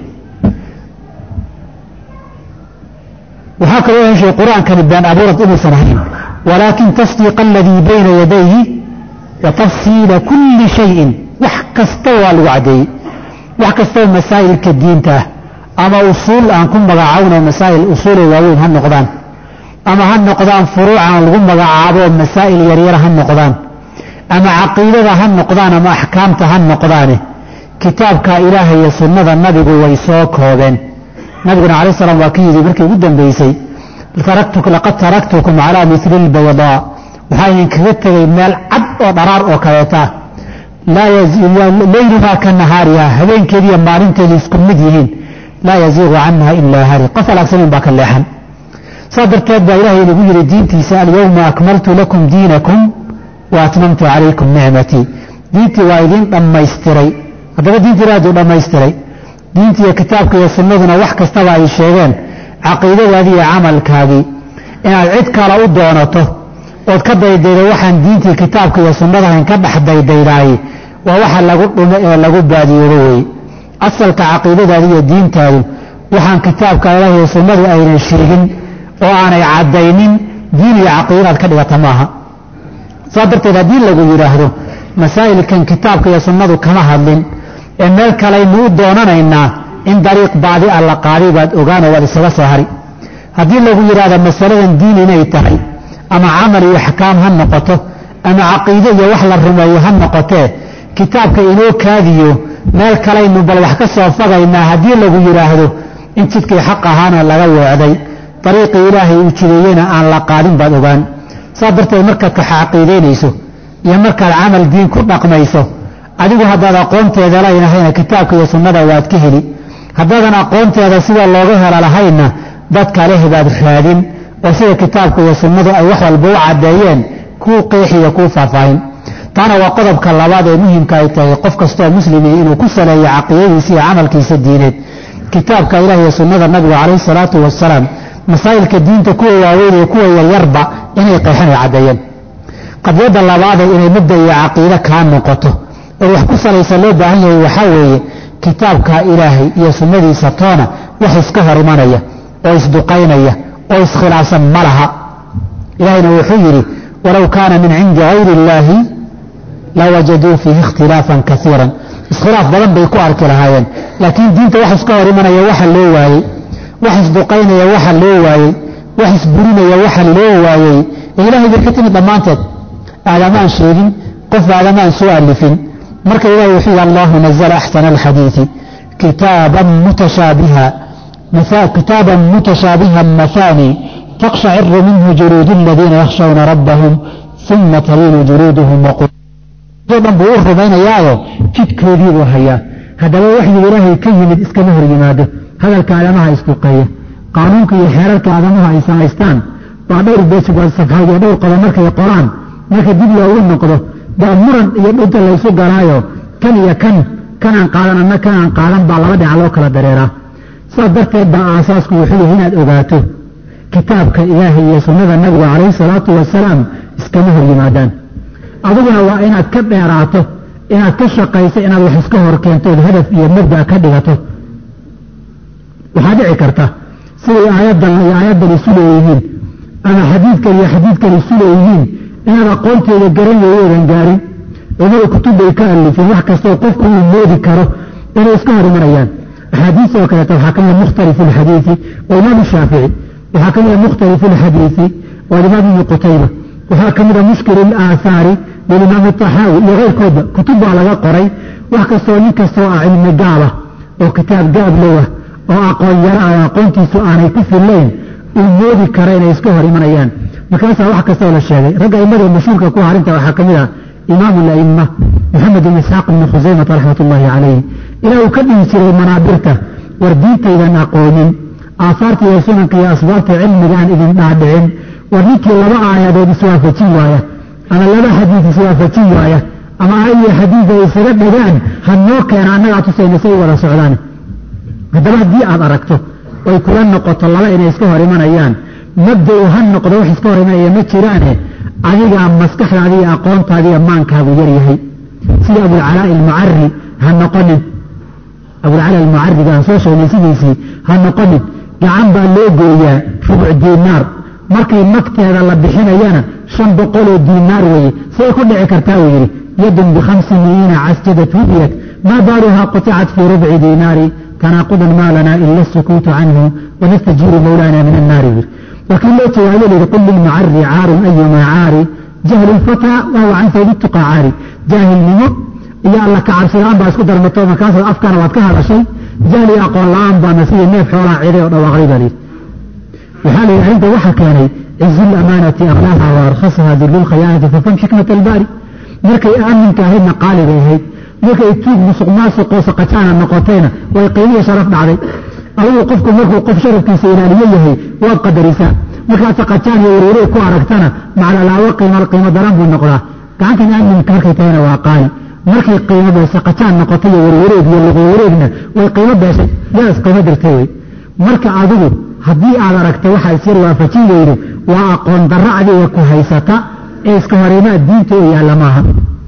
waxaa kaloo heshay qur-aankani been abuurad inuusan ahayn walaakin tasdiiqa aladii bayna yadayhi wa tafsiila kulli shayin wax kasta waa lagu caddeeyey wax kastoo masaa'ilka diinta ah ama usuul aan ku magacaawno masaa'il usuuloo waaweyn ha noqdaan ama ha noqdaan furuucan lagu magacaabo masaa'il yaryar ha noqdaan ama caqiidada ha noqdaan ama axkaamta ha noqdaane kitaabka ilaahay iyo sunnada nabigu way soo koobeen nabiguna calayi salaam waa ka yidhi markii ugu dambaysay laqad taraktukum calaa mili lbaydaa waxaa idinkaga tegay meel cad oo dharaar oo kaleeta ah leyluhaa ka nahaariha habeenkeediiyo maalinteedu isku mid yihiin laa yaziiqu canha ilaa hari qof alaagsanin baa ka leexan saa darteed baa ilahay inagu yidhi diintiisa alyowma akmaltu lakum diinakum wa atmamtu calaykum nicmatii diintii waa idiin dhammaystiray haddaba diinta ilaadu dhammaystiray diinta iyo kitaabka iyo sunnaduna wax kastaba ay sheegeen caqiidadaadii iyo camalkaagii inaad cid kale u doonato ood ka daydaydo waxaan diintii kitaabka iyo sunnadahayn ka dhex daydaydaay waa waxa lagu dhumo ee lagu baadiyoodo weeye asalka caqiidadaadi iyo diintaadu waxaan kitaabka ilaah iyo sunnadu aynan sheegin oo aanay caddaynin diin iyo caqiidadaad ka dhigata maaha saa darteed haddii lagu yidhaahdo masaa'ilkan kitaabka iyo sunnadu kama hadlin ee meel kalaynu u doonanaynaa in dariiq baadi a la qaaday baad ogaanoo waad isaga soo hari haddii lagu yidhaahdo masaladan diin inay tahay ama camal iyo axkaam ha noqoto ama caqiide iyo wax la rumeeyo ha noqotee kitaabka inoo kaadiyo meel kalaynu bal wax ka soo fagaynaa haddii lagu yidhaahdo in jidkii xaq ahaana laga weecday dariiqii ilaahay uu jideeyena aan la qaadin baad ogaan saa darteed markaad ka caqiidaynayso iyo markaad camal diin ku dhaqmayso adigu haddaad aqoonteeda laynahayna kitaabka iyo sunnada waad ka heli haddaadan aqoonteeda sida looga helo lahaynna dadka leh baad raadin oo sida kitaabka iyo sunnadu ay wax walba u caddeeyeen kuu qeexiyo kuu faahfaahin taana waa qodobka labaad ee muhimka ay tahay qof kastoo muslimi inuu ku saleeyo caqiidadiisa iyo camalkiisa diineed kitaabka ilaah iyo sunnada nabiga calayhi salaatu wasalaam masaa'ilka diinta kuwa waaweyn iyo kuwa yaryarba inay qeexan ay caddeeyeen qadiyadda labaadee inay mudda iyo caqiide kaa noqoto oo wax ku salaysa loo baahan yahay waxaa weeye kitaabka ilaahay iyo sunnadiisa toona wax iska hor imanaya oo isduqaynaya oo iskhilaafsan ma laha ilaahayna wuxuu yidhi walow kaana min cindi gayri illaahi lawajaduu fiihi ikhtilaafan kaiiran iskhilaaf badan bay ku arki lahaayeen laakiin diinta wax iska hor imanaya waxa loo waayey wax isduqaynaya waxa loo waayey wax isburinaya waxa loo waayey ee ilahay bay ka timid dhammaanteed aadamaan sheegin qof aadamaan soo alifin marka ilahi wuxuu yidhi allahu nazla axsana alxadiidi kitaaban mutashaabiha kitaaban mutashaabihan mahaani taqshaciru minhu juluudu aladiina yakhshawna rabbahum uma taliinu juluuduhum waqu dhan buu u rumaynayaayo jidkoodii buu hayaa haddaba waxyigu ilaahay ka yimid iskama hor yimaado hadalka aadamaha isduqeeya qaanuunka iyo xeerarka aadamuhu ay samaystaan waa dhowr beesifaayd iyo dhowr qodob markay qoraan marka dib loogu noqdo baa muran iyo dhunta laysu galaayo kan iyo kan kanaan qaadan anna kanaan qaadan baa laba dhinac loo kala dareeraa saas darteed baa aasaasku wuxuu yahay inaad ogaato kitaabka ilaahay iyo sunnada nabiga calayhi salaatu wasalaam iskama hor yimaadaan adiguna waa inaad ka dheeraato inaad ka shaqayso inaad wax iska hor keentood hadaf iyo mabda ka dhigato waxaa dhici karta siday aayaddan iyo aayaddan isu leeyihiin ama xadiidkan iyo xadiidkan isu leeyihiin inaad aqoonteeda garan weeyoodan gaarin culimada kutub bay ka alifeen wax kastoo qofku uu moodi karo inay iska hor imanayaan axaadiis oo kaleeto waxaa ka mida mukhtalifu alxadiidi oo imaamu shaafici waxaa ka mida mukhtalifu alxadiidi oo alimaam ibnu qutayba waxaa ka mida mushkil alaahaari lilimaam taxaawi iyo keyrkoodba kutub baa laga qoray wax kastoo nin kastoo ah cilmi gaabah oo kitaab gaab lowah oo aqoon yaro ah aqoontiisu aanay ku fillayn uu moodi kara inay iska hor imanayaan markaasaa wax kastoo la sheegay ragga aimada mashhuurka ku harinta waxaa ka mid ah imaamu alaima maxamed ibn isxaaq ibni khusaymata raxmat ullaahi calayh ilaa uu ka dhihi jiray manaabirta war diintaydan aqoonin aafaarta iyo sunanka iyo asbaabta cilmigaan idin dhaadhicin war ninkii laba aayadood iswaafajin waaya ama laba xadiid iswaafajin waaya ama aayad iyo xadiid ay isaga dhagaan ha noo keena annagaa tusayna say wada socdaan haddaba haddii aad aragto oy kula noqoto laba inay iska hor imanayaan mabda-u ha noqdo wax iska hor imanaya ma jiraane adigaa maskaxdaadi iyo aqoontaadiiyo maankaagu yaryahay sida abulcalaa'i almucari ha noqonin abulcala almucariga aan soo sheegnay sidiisii ha noqonin gacan baa loo gooyaa rubuc diinaar markay magteeda la bixinayana shan boqoloo diinaar weeye say ku dhici kartaa uu yidhi yadun bikhamsi miiina casjadad hubiyat maa baaluhaa quطicat fii rubci diinaari tanaaqudan maa lanaa ila asukuutu canhu wanastajiiru mawlaana min annaari wir laakiin loo jawaabo layidhi qul lilmucari caarun ayumaa caari jahlu lfataa wahuwa can fawdi tuqa caari jaahilnimo iyo alla kacabsilaan baa isku darmato markaas afkana waad ka hadashay jahli aqoon la-aan baana sidii neef xoolaa ciday oo dhawaaqday baa layidhi waxaa layidhi arrinta waxaa keenay cizu lamaanati aklaaha wa arkhasaha dillu lkhayaanati fafam xikmat albaari markay aaminka ahaydna qaali bay ahayd markay tuug musuq maasuqoo saqajaana noqotayna way qiimiyo sharaf dhacday adigu qofku markuu qof sharafkiisa ilaaliyo yahay waad qadarisaa markaad saqajaan iyo warwareeg ku aragtana maclalaawo qiimo qiimo daran buu noqdaa gacantan aaminka markay tahayna waa qaali markay qiimo bay saqajaan noqotay iyo warwareeg iyo luqwareegna way qiimo beeshay yaa isqiimo dirtay wey marka adigu haddii aad aragta waxaa isyar waafajin weydo waa aqoon darro adiga ku haysata ee iska horimaad diinta oo yaalla maaha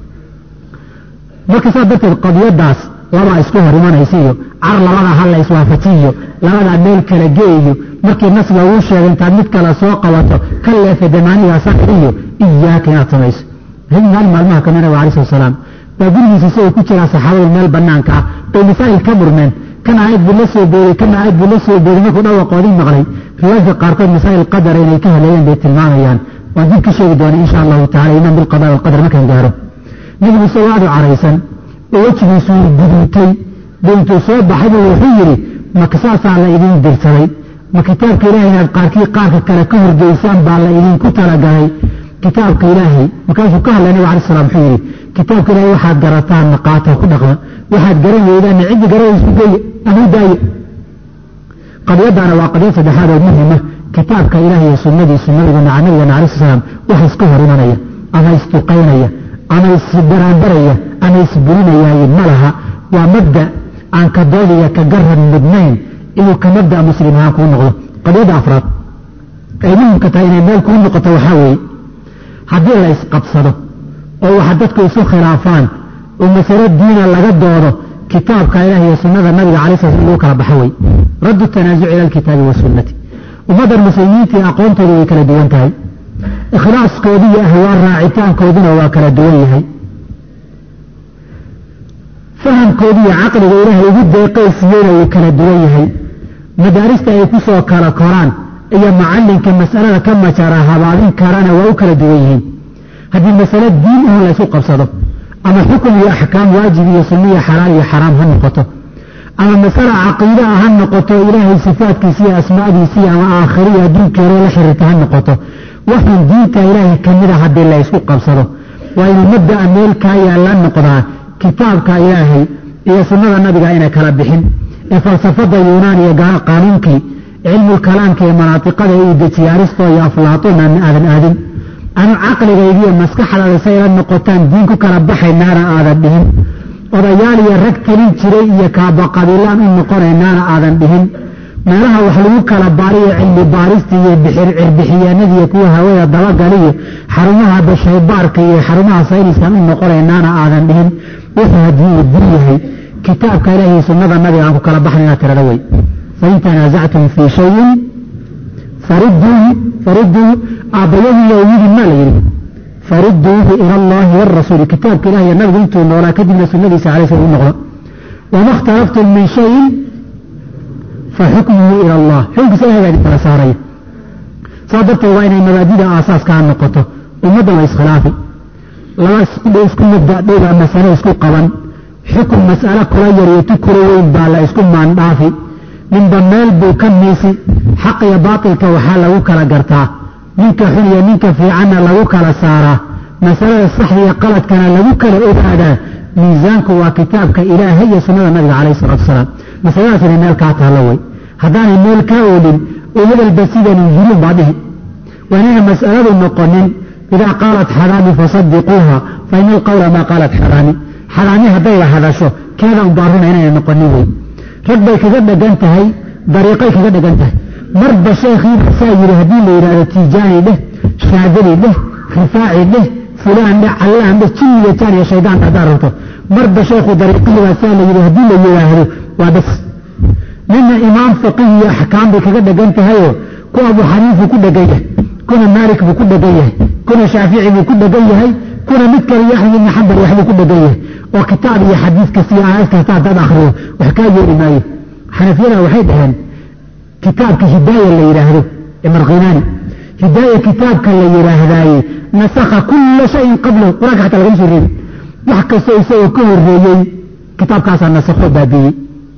marka saas darteed qadiyadaas labaa isku hor imanaysa iyo car labada ha la iswaafajiyo labadaa meel kala geeyo markii nas laguu sheegay intaad mid kale soo qabato ka leefe damaaniga sax iyo iyaaka inaad samayso maalin maalmaha ka nabiga alai slat salaam baa gurigiisa isagoo ku jiraa saxaabadu meel banaanka ah bay masaa'il ka murmeen kan aayad buu la soo booday kan aayad buu la soo booday markuu dhawaqoodii maqlay riwaayadka qaarkood masaa'il qadara inay ka haleeyeen bay tilmaamayaan waan dib ka sheegi doona insha allahu tacala iman bilqada walqadar markaan gaaro nabigu isagoo aad u caraysan oo wejigiisu guduutay buu intuu soo baxay buu wuxuu yidhi maka saasaa la idin dirsaday ma kitaabka ilaahay inaad qaarkii qaarka kale ka horgeysaan baa la idinku talagalay kitaabka ilaahay markaasuu ka hadlay nabig alai slam wuxuu yidhi kitaabka ilaahay waxaad garataan naqaata ku dhaqma waxaad garan weydaanna ciddi garanaysu geeye ama u daaye qadiyadaana waa qadiyad saddexaad oo muhima kitaabka ilaah iyo sunnadiisu nabigana nabigana alai sl slam waxa iska hor imanaya ama isduqaynaya ama isbaraanbaraya ama isburinayaaye ma laha waa mabda aan ka doodiya ka garan mudnayn inuu ka mabda muslim ahaan kuu noqdo qadiyadda afraad ay muhimka tahay inay meel kuu noqoto waxaa weeye haddii la isqabsado oo waxa dadku isu khilaafaan oo masalo diina laga doodo kitaabka ilaah iyo sunnada nabiga calai sla slam lagu kala baxa wey raddu tanaasuc ila alkitaabi wasunnati ummaddan muslimiintii aqoontoodu way kala duwan tahay ikhlaaskoodu iyo ahwaan raacitaankooduna waa kala duwan yahay fahamkoodu iyo caqliga ilaahay ugu deeqaysiiyeyna wuu kala duwan yahay madaarista ay ku soo kala koraan iyo macallinka mas'alada ka majara habaabin karana waa u kala duwan yihiin haddii masale diin ahon la ysu qabsado ama xukun iyo axkaam waajib iyo sunno iyo xalaal iyo xaraam ha noqoto ama masale caqiida ah ha noqoto ilaahay sifaadkiisa iyo asmaadiisii ama aakhiriyo adduunkii hore la xiriirta ha noqoto waxaan diinta ilaahay ka mida haddii la ysku qabsado waa inuu mabda'a meel kaa yaalla noqdaa kitaabka ilaahay iyo sunnada nabiga inay kala bixin ee falsafada yuunaan iyo qaanuunkii cilmulkalaamka iyo manaatiqada uu dejiye aristo iyo aflaatoon aan aadan aadin anu caqligaygiiyo maskaxdaada say la noqotaan diin ku kala baxaynaana aadan dhihin odayaal iyo rag telin jiray iyo kaabaqabiilaan u noqonaynaana aadan dhihin meelaha wax lagu kala baariyo cilmi baarista iyo cirbixiyaanadiiyo kuwa hawada dabagaliyo xarumaha bashaybaarka iyo xarumaha sayniskan u noqonaynaana aadan dhihin wuxuu haddii uu din yahay kitaabka ilaah iyo sunnada nabiga aan ku kala baxna inaad tirada wey fain tanaasactum fii shayin faruduuhu faruduuhu aabbayadiiyo yidhi maa la yidhi faruduuhu ila allahi wاrasuuli kitaabka ilah iyo nabigu intuu noolaa kadibna sunadiisa calay sl u noqdo wama اkhtalaftum min shayin faxukmuhu ila allah xukunkiisa ilahay baa kala saaraya saa darteed waa inay mabaadida aasaaskaa noqoto ummadda waa iskhilaafi laba isku mabda dhowbaa masale isku qaban xukun mas'alo kula yar iyo tu kula weyn baa la isku maandhaafi ninba meel buu ka miisi xaq iyo baatilka waxaa lagu kala gartaa ninka xun iyo ninka fiicanna lagu kala saaraa masalada saxda iyo qaladkana lagu kala ogaadaa miisaanku waa kitaabka ilaahay iyo sunnada nabiga calayh salatu wasalaam masaladaas inay meel kaa taallo wey haddaanay meel kaa oolin oo hebelba sidanu yirin baa dhihi waa inayna mas'aladu noqonin idaa qaalat xaraami fasadiquuha fa ina alqawla maa qaalat xaraami xaraami haddayba hadasho keeda unbaa runa inayna noqonin wey rag bay kaga dhegan tahay dariiqay kaga dhegan tahay marba sheekhiiba saa yidhi haddii la yidhahdo tiijaani dheh shaadali dheh rifaaci dheh fulaan dheh callaan dheh jinniga jaan iyo shaydaan haddaa rabto marba sheekhu dariiqihiibaa saa la yidhi haddii la yidhaahdo waa bas nina imaam faqihi iyo axkaam bay kaga dhegan tahayoo ku abu xaniifu ku dhegan yahay kuna maalik buu ku dhegan yahay kuna shaafici buu ku dhegan yahay kuna mid kale iyo axmed ibni xambal waxbuu ku dhegan yahay oo kitaab iyo xadiis kasta iyo aayad kasta haddaad akhriyo wax kaa yeeli maayo xanafiyada waxay dhaheen kitaabka hidaaya la yidhaahdo imarkhinaani hidaaya kitaabka la yidhaahdaaye nasakha kulla shayin qablahu qur-aanka xataa lagama soo reebi wax kastoo isagoo ka horreeyey kitaabkaasaa nasakho baabiiyey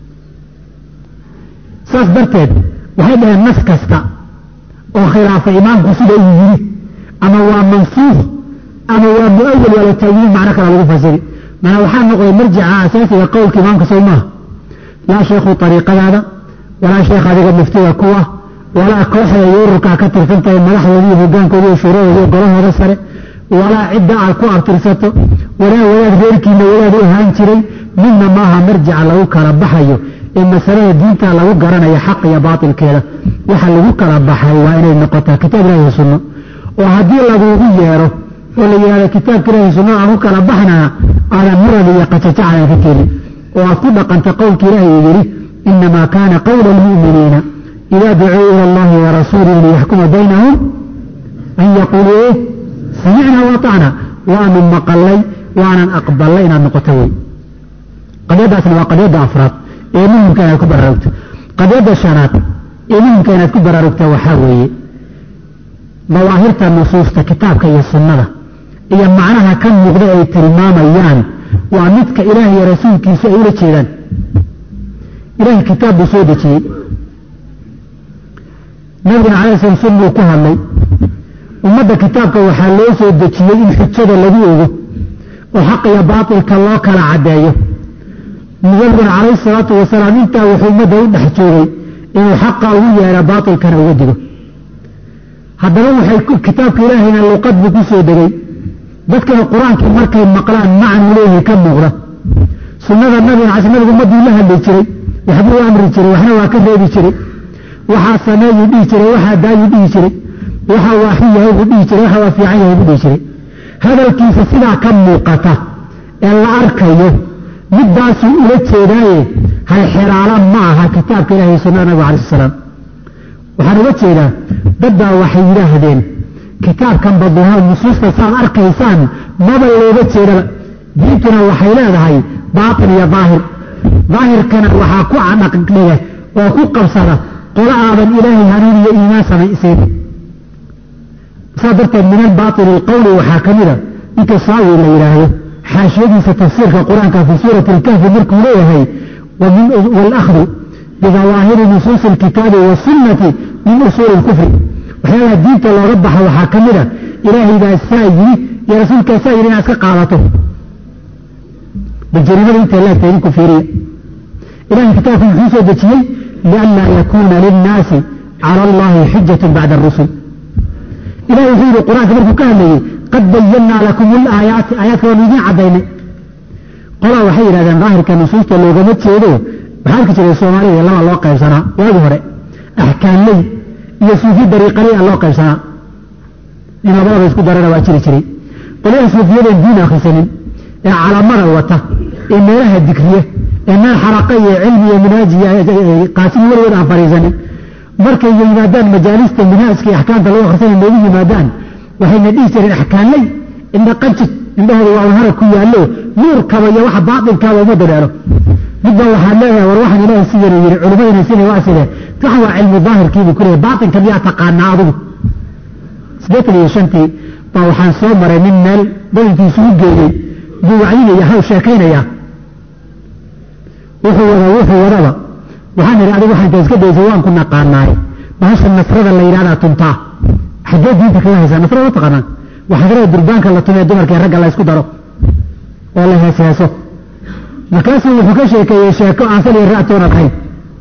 saas darteed waxay dhaheen nas kasta oo khilaafa imaamku sida uu yiri ama waa mansuukh ama waa muawal waa la taawiilin macno kale lagu fasiri mana waxaa noqday marjica asaasiga qowlka imaamka sow maaha laa sheekhu ariiqadaada walaa sheekh adiga muftiga kuwa walaa kooxda iyo ururkaa ka tirsantahay madaxdooda iyo hogaankooda iyo shuuradooda iyo golahooda sare walaa cidda aad ku abtirsato walaa wadaad reerkiina wadaad u ahaan jiray midna maaha marjica lagu kala baxayo ee masalada diinta lagu garanayo xaq iyo baatilkeeda waxa lagu kala baxay waa inay noqotaa kitaab ilahi sunno oo haddii lagugu yeero oo la yidhahdo kitaabka ilahi sunno aan ku kala baxnaa aadan murad iyo qajajacadan ka kelin oo aad ku dhaqanta qowlka ilaahi uu yidhi inamaa kaana qowla almu'miniina idaa dacuu ila allahi warasuulihi liyaxkuma baynahum an yaquuluu e samicna waatacna waanu maqalay waanan aqbalay inaad noqoto wey qadyadaasna waa qadyada afraad ee muhimka inaad ku baraarugto qadyada shanaad ee muhimka inaad ku baraarugta waxaa weeye dawaahirta nusuusta kitaabka iyo sunnada iyo macnaha ka muuqda ay tilmaamayaan waa midka ilaah iyo rasuulkiisu ay ula jeedaan ilahay kitaab buu soo dejiyey nabigana calai slam sunnuu ku hadlay ummadda kitaabka waxaa loo soo dejiyey in xujada lagu ogo oo xaq iyo baatilka loo kala caddeeyo nabiguna calayhi salaatu wasalaam intaa wuxuu ummadda u dhex joogay inuu xaqa ugu yeera baatilkana uga digo haddaba waxay kitaabka ilaahayna luqad buu ku soo degay dadkana qur-aankii markay maqlaan macnu leeyahay ka muuqda sunnada nabiga cas nabigu ummaddii la hadli jiray waxbuu amri jiray waxna waa ka reebi jiray waxaa sameeyuu dhihi jiray waxaa daayuu dhihi jiray waxaa waaxi yahay buu dhihi jiray waxaa waa fiican yahay buu dhihi jiray hadalkiisa sidaa ka muuqata ee la arkayo middaasuu ula jeedaaye halxiraala ma aha kitaabka ilahi iyo sunnada nabiga alai salaam waxaan uga jeedaa dadbaa waxay yidhaahdeen kitaabkan baduha nusuusta saad arkaysaan maba looga jeedaba diintuna waxay leedahay baatin iyo daahir daahirkana waxaa ku cadhaqdhiga oo ku qabsada qola aadan ilaahay hanuun iyo iimaan samaysiin saa darteed min albaaili alqowli waxaa ka mida ninka saawi la yidhaahdo xaashiyadiisa tafsiirka qur-aanka fii suurati alkahfi markuu leeyahay walakhdu bidawaahiri nusuusi alkitaabi wasunnati min usuuli lkufri waxyaalaha diinta looga baxa waxaa ka mida ilaahaybaa saa yiri iyo rasuulkaa saa yiri inaad iska qaadato bal jariimada intay laagtahay idinku fiiriya ilahay kitaabku muxuu soo dejiyey lianlaa yakuuna linnaasi cala allahi xujatun bacda arusul ilahi wuxuu yidhi qur-aanka markuu ka hadlayey qad bayannaa lakum alaayaati aayaadka waanu idiin caddaynay qolaa waxay yidhahdeen daahirka nusuusta loogama jeedo waxaa arki jiray soomaalida laba loo qaybsanaa waagi hore axkaamley iyo suufi dariiqaley a loo qaybsanaa in labadaba isku darana waa jiri jiray qolyaha suufiyadeen diin akhrisanin ee calamada wata ee meelaha dikriya ee meel xaraqa iyo cilmi iyo minhaaji qaasimi weligood aan fariisanin markay yimaadaan majaalista minhaajka iyo axkaamta lagu akhrisanay noogu yimaadaan waxayna dhihi jireen axkaanley indha qajid indhahooda waa unhara ku yaallo nuurkaba iyo waxa baatilkaaba uma dareero midba waxaad leedahay war waxaan ilaahay sidanu yidhi culimmadina sina waa sidee waxan waa cilmu daahirkiibuu ku leeyahy baatinka miyaa taqaanaa adigu siddeetan iyo shantii baa waxaan soo maray nin meel badankiisu u geeyey buu wacdinaya haw sheekaynaya wuxuu wada wuxuu wadaba waxaan idhi adigu waxaan iska daysay waan ku naqaanaay bahasha nasrada la yidhahdaa tuntaa xaggee diinta kaga haysaa nasrada ma taqaanaa waxaa garada durbaanka la tumee dumarka ee ragga la ysku daro oo la heesheeso markaasuu wuxuu ka sheekeeyey sheeko aan sal iyo ra'toona lahayn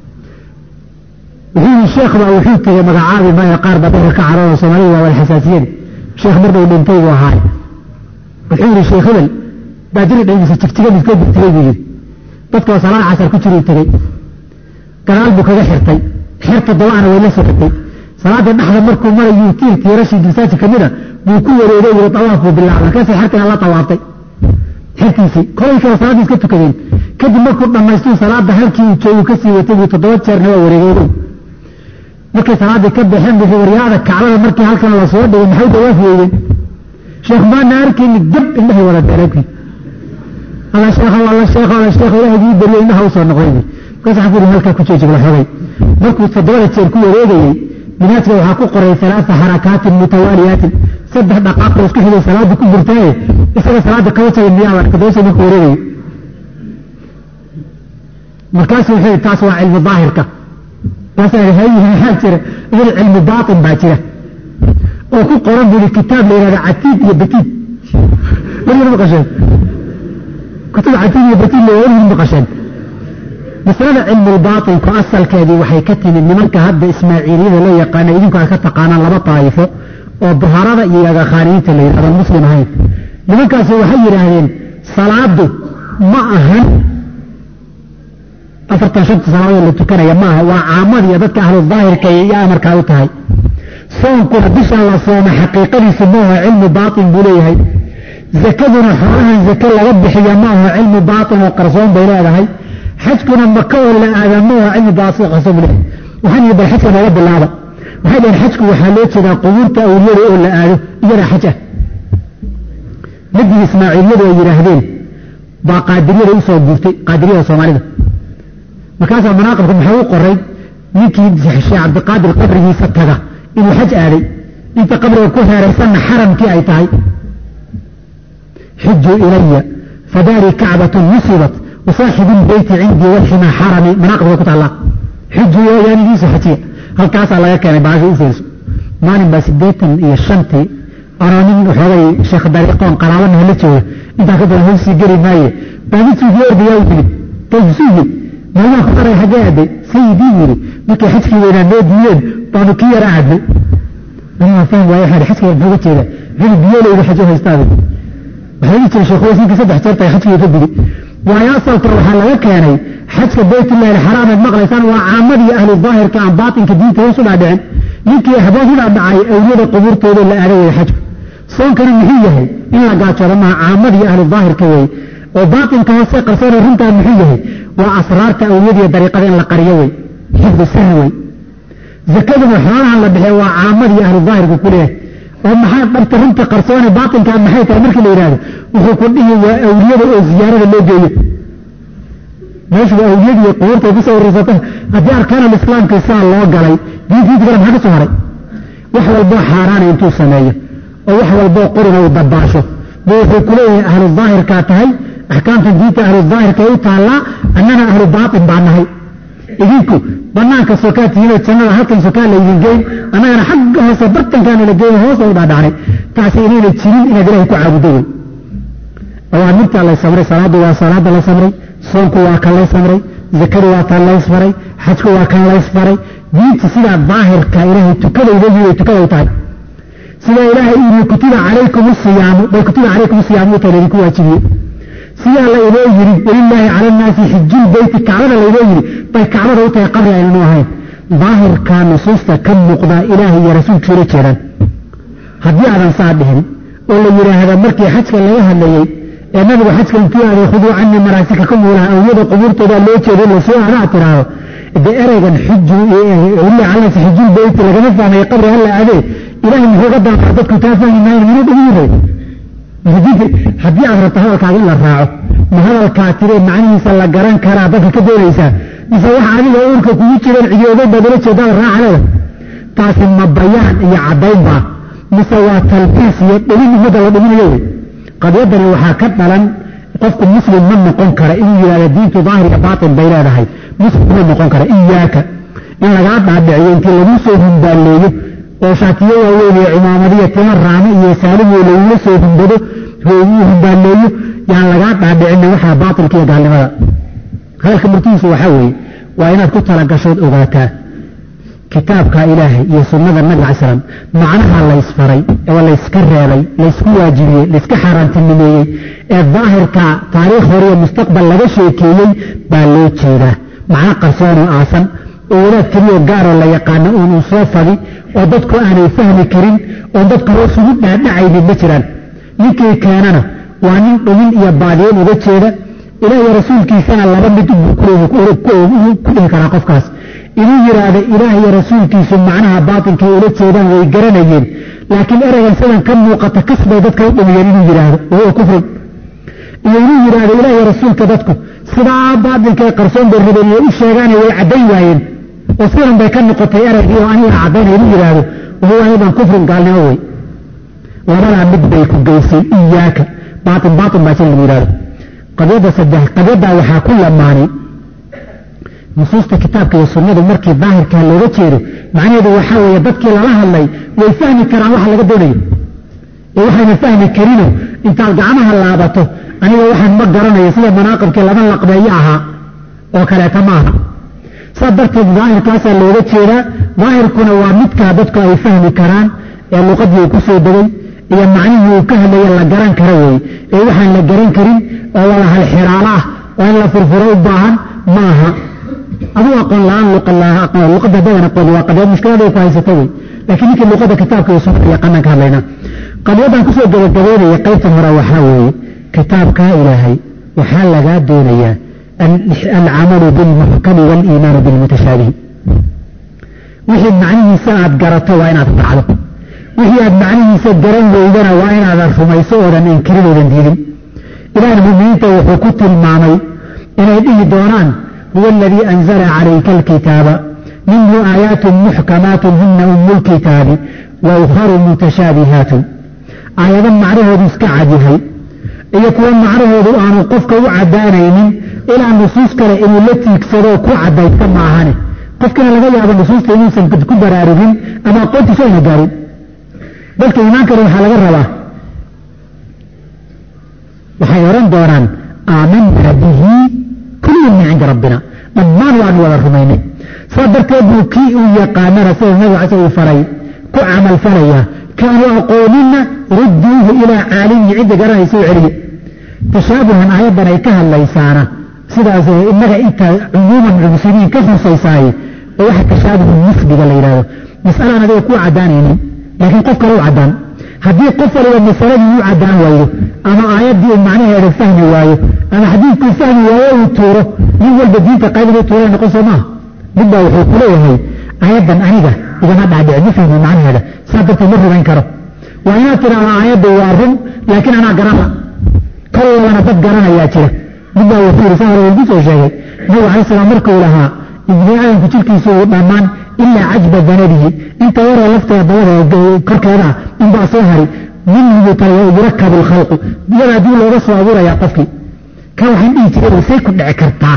wuxuu yidhi sheekh baa wuxuu tegey magacaabi maayo qaar baa dadka ka carooda soomaalida waa walxasaasiyeen sheekh mar dhow dhintay buu ahaay wuxuu yidhi sheekh hebel baadiri dhaygiisa jigjiga midkoo tegey buu yidhi dadkoo salaad casar ku jiruu tegey gadaal buu kaga xirtay xer toddobaana way la socotay salaada dhexda markuu marayuu tiir tiirashii masaajid ka mida buu ku wareegay yiri tawaaf buu bilaabay markaasay xertana la tawaaftay xertiisii kolay kale salaaddii iska tukadeen kadib markuu dhammaystuu salaada halkii uu joogu ka sii watay buu toddoba jeerna waa wareegay markay salaaddii ka baxeen buu waryaada kacbada markii halkan la soo dhigay maxay dawaaf weeyeen sheekh maana arkayni dab indhahay wada beeray alla sheekh alla sheekh alla sheekh ilaahay ii bariyo indhaha u soo noqday markaas waxaan ku yidhi halkaa ku joojib la xogay markuu toddobada jeer ku wareegayey minhaajka waxaa ku qoray alaaa xarakaatin mutawaaliyaatin saddex dhaqaaqoo isku xigay salaada ku jirtaaye isaga salaada kaba jagay miyaa toddoba jeer markuu wareegayey markaasu wuxuu yidhi taas waa cilmi daahirka markaasaa hayihi maxaa jira idin cilmi baatin baa jira oo ku qoran buu yidhi kitaab la yidhahda catiid iyo batiid weligeed maqasheen kutub catiid iyo batiid la weligeed maqasheen masalada cilmulbaaطinku asalkeedii waxay ka timid nimanka hadda ismaaciiliyada loo yaqaana idinku aad ka taqaanaan laba daa'ifo oo buharada iyo agakhaaniyiinta la yidhahdo muslim ahayn nimankaasi waxay yidhaahdeen salaadu ma ahan afartan shanta salaadood la tukanaya maaha waa caamada iyo dadka ahlu daahirka iyo amarkaa u tahay soonkuna bishan la sooma xaqiiqadiisu maaha cilmu baaطin buu leeyahay zakaduna xoolahan zake laga bixiya maaha cilmu baaطin oo qarsoon bay leedahay xajkuna maka oo la aadamo waa cilmi baasiqaso bule waxaan yidhi bal xajka nooga bilaaba waxay dhaheen xajku waxaa loo jeedaa qubuurta awliyada oo la aado iyada xaj ah madii ismaaciiliyadu ay yidhaahdeen baa qaadiriyada usoo guurtay qaadiriyada soomaalida markaasaa manaaqibka maxaa u qoray ninkii sheekh cabdiqaadir qabrigiisa taga inuu xaj aaday inta qabriga ku heeraysanna xaramkii ay tahay xujuu ilaya fadaari kacbatun nusibat wasaaxibu lbeyti cindii walxima xarami manaaqibka ku taallaa xuju yaanigiisu xajiya halkaasaa laga keenay baasha u fiirso maalin baa siddeetan iyo shantii anoo nin waxoogay sheekh dariiqoon qaraabanaha la jooga intaa ka badan hoosii geli maaye baa mid suufiye ordayaa u yimid taysuuyi maalmaha ku qaray xaggee aaday sayidii yidhi markay xajkii weynaa noo diideen baanu kii yara aadnay anaa faham waaye waxaa xajka muxuu ga jeeda wuxuu biyoleyda xajo haystaada waxaa dhihi jiray sheekhuweysinkii saddex jeer tay xajkiga ka gudi waayo asalka waxaa laga keenay xajka baytullahi alxaraam aad maqlaysaan waa caamadii ahlu daahirka aan baatinka diinta hoos u dhaadhicin ninkii haboohidaa dhacay awliyada qubuurtooda la aaday weye xajku soonkana muxuu yahay in la gaajoodo maha caamadii ahlu daahirka weye oo baatinka hoose qarsoona runtaa muxuu yahay waa asraarta awliyadiiyo dariiqada in la qariyo wey xifdu sirri wey zakaduna xoolahan la bixiya waa caamadii ahlu daahirku ku leeyahay oo maxaa dhabta runta qarsoone baatinkaa maxay tahay markii la yidhahdo wuxuu ku dhihi waa awliyada oo ziyaarada loo geeyo meeshu waa awliyadiiyo qubuurtay kusoo wareysata haddii arkaanul islaamka saa loo galay diintiinta kale maxaa ka soo haray wax walboo xaaraana intuu sameeyo oo wax walboo qurina uu dabaasho bu wuxuu ku leeyahay ahlu daahirkaa tahay axkaamtan diinta ahlu daahirka u taallaa annana ahlu baatin baa nahay idinku banaanka sokaa tihiinoo jannada halkan sokaa laydin geyn annagana xagga hoose bartankaana la geeyo hoos u dhaadhacnay taasi inayna jirin inaad ilahay ku caabudo wey awaamirtaa lay samray salaaddu waa salaada la samray soonku waa kan lays samray zakadu waa kan lays faray xajku waa kan lays faray diinta sidaa daahirka ilaahay tukadayda yii tukada u tahay sidaa ilaahay yii kutiba calaykum siyaamu bay kutiba calaykum siyaamu u tahay laydinku waajibiye sidaa la inoo yiri walilaahi cala annaasi xijul beyti kacbada laynoo yiri bay kacbada u tahay qabri aynanu ahayn daahirka nusuusta ka muuqda ilaahay iyo rasuulkiisa ula jeedaan haddii aadan saa dhihin oo la yidhaahda markii xajka laga hadlayey ee nabigu xajka intuu aaday khuduu canii manaasikakum walaha awliyada qubuurtooda loo jeedo lasoo aada aad tiraahdo dee ereygan xuju walilahi cala annaasi xijul beyti lagama fahmayo qabri hala aadee ilahay muxuu ga dalbaa dadku taa fahmi maayan minuu dhigu yiray haddii aad rabto hadalkaaga in la raaco ma hadalkaa tiree macnihiisa la garan karaa dadka ka doonaysaa mise waxa adiga uurka kugu jireen cidiyooday baad ula jeedaad raaca leeda taasi ma bayaan iyo caddayn baa mise waa talbiis iyo dhimin ummadda la dhiminayo wey qadiyadani waxaa ka dhalan qofku muslim ma noqon kara inuu yidhahda diintu daahir iyo baatin bay leedahay muslim ma noqon kara iyaaka in lagaa dhaadhiciyo intii lagu soo humbaaleeyo oo shaatiyo waaweyn iyo cimaamadiyo tima raame iyo saalimo lagula soo humbado humbaaleeyo yaan lagaa dhaadhicina waxaa baatilka iyo gaalnimada hadalka murtihiisu waxaa weeye waa inaad ku talagashood ogaataa kitaabka ilaahay iyo sunnada nabi cal slam macnaha laysfaray oo layska reebay laysku waajibiyey layska xaaraantinimeeyey ee daahirka taariikh hore iyo mustaqbal laga sheekeeyey baa loo jeedaa macno qarsoonoo aasan oo wadaad keliyoo gaaroo la yaqaano uun uu soo fadi oo dadku aanay fahmi karin oon dadku hoos ugu dhaadhacaynin ma jiraan ninkii keenana waa nin dhumin iyo baadiyen uga jeeda ilaah iyo rasuulkiisana laba mid ku dhihi karaa qofkaas inuu yidhaahdo ilaah iyo rasuulkiisu macnaha baatilkay ula jeedaan way garanayeen laakiin ereygan sidan ka muuqata kasbay dadka u dhumiyeen inuu yidhaahdo wahuwa kufrun iyo inuu yidhaahdo ilaah iyo rasuulka dadku sidaa baatilkae qarsoon bay rabeen inay u sheegaane way caddayn waayeen oo sidan bay ka noqotay ereygii oo aniga caddaynaya inuu yidhaahdo wahuwa aydan kufrun gaalnimo wey labadaa mid bay ku geysay iyaaka baatin baatin baa jir lagu yidhahdo qadiyadda saddex qadiyaddaa waxaa ku lamaanay nusuusta kitaabka iyo sunnadu markii daahirkaa looga jeedo macnaheedu waxaa weeye dadkii lala hadlay way fahmi karaan waxa laga doonayo ee waxayna fahmi karino intaad gacmaha laabato aniga waxaan ma garanayo sida manaaqibkii laba laqbeeyo ahaa oo kaleeta maaha saas darteed daahirkaasaa looga jeedaa daahirkuna waa midkaa dadku ay fahmi karaan ee luqadii uu ku soo degay iyo macnihii uu ka hadlaya la garan kara weeye ee waxaan la garan karin oo wada halxiraalo ah oo in la furfuro u baahan ma aha aduu aqoon la-aan luqadda dadan aqoon waa qadiyad mushkiladay ku haysata wey laakiin ninkii luqadda kitaabka iyo sunnada yaqaanaan ka hadlaynaa qadiyaddan kusoo gabagabeynaya qaybtan hore waxaa weeye kitaabkaa ilaahay waxaa lagaa doonayaa alcamalu bilmuxkami waaliimaanu bilmutashaabihi wixii macnihiisa aad garato waa inaad raacdo wixii aad macnihiisa garan weydana waa inaadan rumayso oodan inkirin oodan diidin ilaahna muminiinta wuxuu ku tilmaamay inay dhihi doonaan huwa aladii anzala calayka alkitaaba minhu aayaatun muxkamaatun huna umu lkitaabi wa ukharu mutashaabihaatun aayado macnahoodu iska cadyahay iyo kuwa macnahoodu aanu qofka u caddaanaynin ilaa nusuus kale inuu la tiigsado ku caddaysta maahane qofkina laga yaabo nusuusta inuusan ku baraarugin ama aqoontiisu ayna gaarin dadka iimaankana waxaa laga rabaa waxay odhan doonaan aamanaa bihi kullun min cindi rabbina dhammaan waanu wada rumaynay saa darteed buu kii uu yaqaanana sida nabiga case uu faray ku camal falaya kaanu aqooninna rudduuhu ilaa caalimihi cidda garanaysa u celiya tashaabuhan aayaddan ay ka hadlaysaana sidaas innaga inta cumuuman muslimiin ka husaysaaye oo waxa tashaabuhu nisbiga la yidhahdo mas'alaan adiga kuu caddaanaynin laakiin qof kale u caddaan haddii qof waliba masaladii u caddaan waayo ama aayaddii uu macnaheeda fahmi waayo ama xadiidkuu fahmi waayo uu tuuro nin walba diinta qaybinuu tuura noqon soo maaha mid baa wuxuu ku leeyahay aayaddan aniga igama dhaadhici ma fahmi macnaheeda saa darteed ma rumayn karo waa inaad tidhaahdo aayaddu waa run laakiin anaa garana kol labana dad garanayaa jira mid baa wuxuu yidhi saa hore wuu soo sheegay nabigu alay salaam markuu lahaa ibni aadamku jirkiisu uu dhammaan ilaa cajba danadihi inta yaroo lafteeda dabada korkeeda inbaa soo hari minhu yurakabu lkhalqu iyada haddii looga soo abuurayaa qofkii ka waxaan dhihi jiray say ku dhici kartaa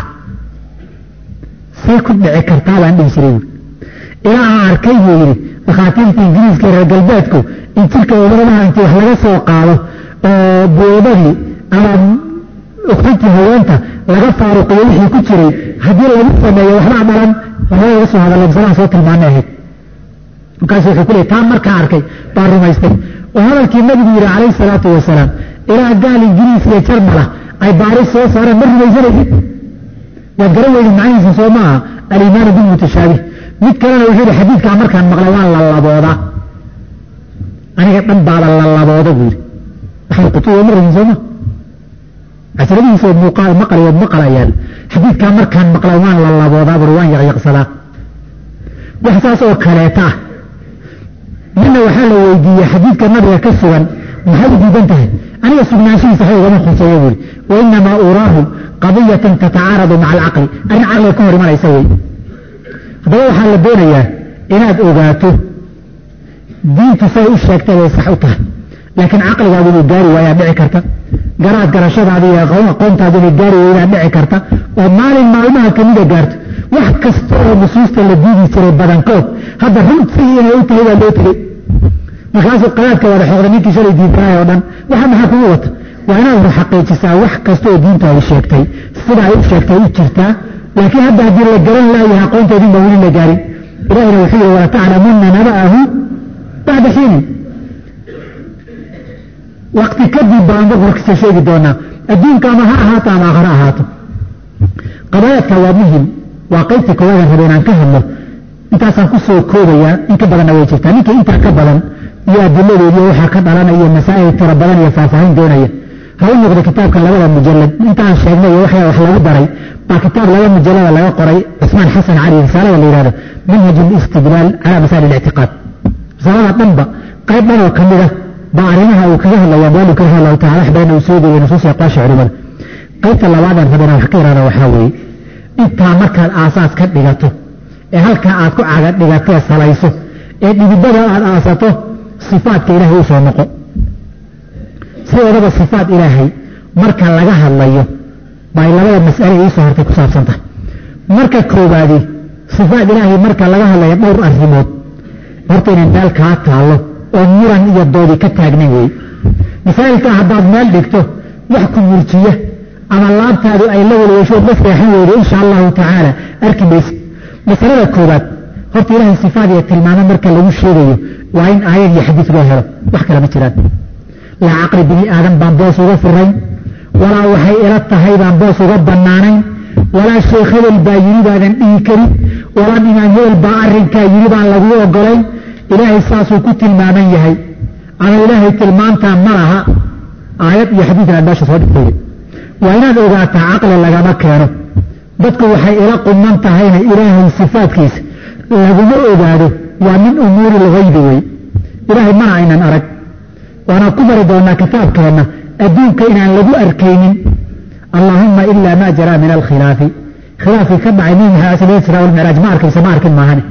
say ku dhici kartaa baan dhihi jiray ilaa aan arkay buu yidhi dhakhaatiirta ingiriiska reer galbeedku in jirka umaradaha intii wax laga soo qaado oo buodadii ama ukuntii haweenta laga faaruqiyo wixii ku jiray haddii lagu sameeyo waxbaa dhalan laga soo hadala masalaan soo tilmaanay ahayd markaasu wuxuu ku leey taa markaa arkay baa rumaystay oo hadalkii nabigu yidhi calayhi salaatu wasalaam ilaa gaal ingiriis iyo jarmala ay baaris soo saareen ma rumaysanaysid waad garan weyda macnihiisa soo maaha aliimaanu bilmutashaabih mid kalena wuxuu yihi xadiidkaa markaan maqlay waan la laboodaa aniga dhan baaba la labooda buu yidhi waxay qutuwa ma ragin sooma casradihiisa muuqaal maqlayood maqlayaan xadiidkaa markaan maqlay waan la laboodaa buri waan yaqyaqsadaa wax saas oo kaleeta ah midna waxaa la weydiiyey xadiidka nabiga ka sugan maxay u diidan tahay aniga sugnaanshihiisa waxba ugama khuseeyo buuri wainamaa uraahu qadiyatan tatacaaradu maca alcaqli arrin caqliga ka hor imanaysa wey haddaba waxaa la doonayaa inaad ogaato diintu say u sheegtay bay sax u tahay laakiin caqligaadu inuu gaari waayaa dhici karta garaad garashadaadi iyo aqoontaadi inay gaari weydaa dhici karta oo maalin maalmaha kamida gaarto wax kasta oo nusuusta la diidi jiray badankood hadda runtii inay u tahay baa loo tegey markaasuu qadaadka wada xooqda ninkii shalay diidanay oo dhan waxa maxaa kugu wata waa inaad xaqiijisaa wax kasta oo diinta ay sheegtay sida ay u sheegtay u jirtaa laakiin hadda haddii la garan laayahay aqoontoodin baa weli la gaarin ilahina wuxuu yihi walataclamunna naba'ahu bacda xiinin wakti kadib baan warkisa sheegi doonaa adduunka ama ha ahaato ama aakhare ahaato qadaayaadka waa muhim waa qaybtii koowadan raba inaan ka hadlo intaasaan ku soo koobayaa in ka badanna way jirtaa ninkii intaa ka badan iyo adiladeed iyo waxaa ka dhalanaya iyo masaa'il tiro badan iyo faahfaahin doonaya ha u noqdo kitaabka labada mujalad intaan sheegnay iyo waxyaa wax lagu daray baa kitaab laba mujalada laga qoray cusmaan xasan cali risaalada la yihahdo manhaj listidlaal cala masaa'il اlictiqaad risaalada dhanba qayb dhan oo ka mid ah baa arrimaha uu kaga hadlaya baalu kaga hadlahu taala wax badan uu soo degay nusuus aqwaasha culimada qaybta labaadaan rabana wax ka yihahda waxaa weeye intaa markaad aasaas ka dhigato ee halkaa aad ku caga dhigatee salayso ee dhibidada aad aasato sifaadka ilaahay u soo noqo sidoodaba sifaat ilaahay marka laga hadlayo bay labada mas'ale iisoo hortay ku saabsan tahay marka koowaadi sifaat ilaahay marka laga hadlayo dhowr arrimood horta inay meel kaa taallo oo muran iyo doodi ka taagnan wey masaa'ilka haddaad meel dhigto wax ku murjiya ama laabtaadu ay la walwashood la seexan weydo insha allahu tacaala arki mayse masalada koowaad horta ilaahay sifaad iyo tilmaamo marka lagu sheegayo waa in aayad iyo xadiid loo helo wax kale ma jiraan laa caqli bini aadan baan boos uga furayn walaa waxay ila tahay baan boos uga bannaanayn walaa sheekh hebel baa yidhi baadan dhihi karin walaa imaam hebel baa arrinkaa yidhi baan laguu ogolayn ilaahay saasuu ku tilmaaman yahay ama ilaahay tilmaantaa ma laha aayad iyo xadiid aad meesha soo dhigtay waa inaad ogaataa caqli lagama keeno dadku waxay ila quman tahayna ilaahay sifaadkiisa laguma ogaado waa min umuuri lgaybi wey ilaahay mana aynan arag waanaan ku bari doonaa kitaabkeenna adduunka inaan lagu arkaynin allaahumma ilaa maa jaraa min alkhilaafi khilaafkii ka dhacay nabi maxamed sal israa walmicraaj ma arkaysa ma arkin maahane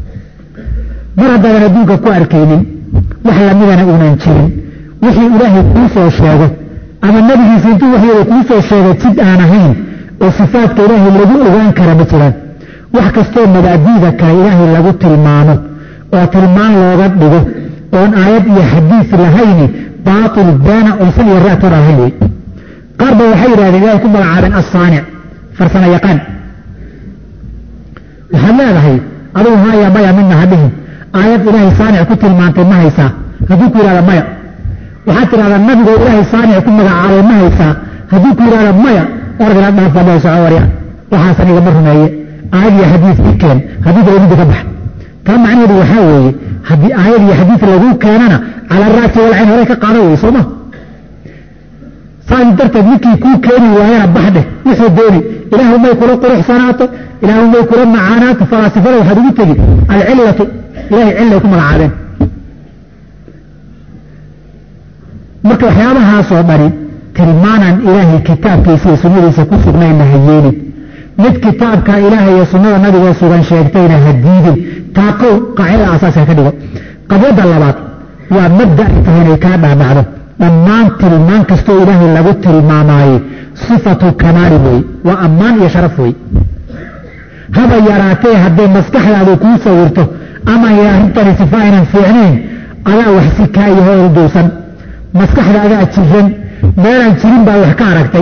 mar haddaadan adduunka ku arkaynin wax lamidana uunan jirin wixii ilaahay kuu soo sheego ama nebigiisa intuu waxyada kuu soo sheegay jid aan ahayn oo sifaadka ilaahay lagu ogaan kara ma jiraan wax kastoo mabaadi'da kale ilaahay lagu tilmaamo oo tilmaan looga dhigo oon aayad iyo xadiis lahayni baatil baana oysan iyo raatoona lahayn wey qaar ba waxay yidhahdeen ilahay ku magacaabeen assaanic farsamo yaqaan waxaad leedahay adugu haya maya midna ha dhihin aayad ilaahay saanic ku tilmaantay ma haysaa hadduu ku yidhahda maya waxaad tidhahdaa nabigoo ilaahay saanic ku magacaabay ma haysaa hadduu ku yidhahda maya orad inaad dhaafadoo soco warya waxaasan igama rumeeye aayad iyo xadiis ii keen haddii kale midda ka bax taa macnaheedu waxaa weeye haddii aayad iyo xadiis laguu keenana cala ra'si walcayn horey ka qaada wey sooma saas darteed ninkii kuu keeni waayana bax dheh wuxuu dooni ilaahu may kula quruxsanaato ilaahu may kula macaanaato falaasifada waxaad ugu tegi alcillatu ilahay cillay ku magacaabeen marka waxyaabahaasoo dhani tilmaanaan ilaahay kitaabkiisa iyo sunnadiisa ku sugnayna ha yeelin mid kitaabka ilaahay iyo sunnada nabigoo sugan sheegtayna ha diidin taa qow qaacida asaasi ha ka dhigo qabyadda labaad waa mabda ay tahay inay kaa dhaadhacdo dhammaan tilmaan kastoo ilaahay lagu tilmaamaaye sifatu kamaali weeye waa ammaan iyo sharaf wey haba yaraatee hadday maskaxdaadu kuu sawirto ama arrintani sifa aynan fiicnayn adaa wax si kaa iyo hool dowsan maskaxda adaa jiran meelaan jirin baa wax ka aragtay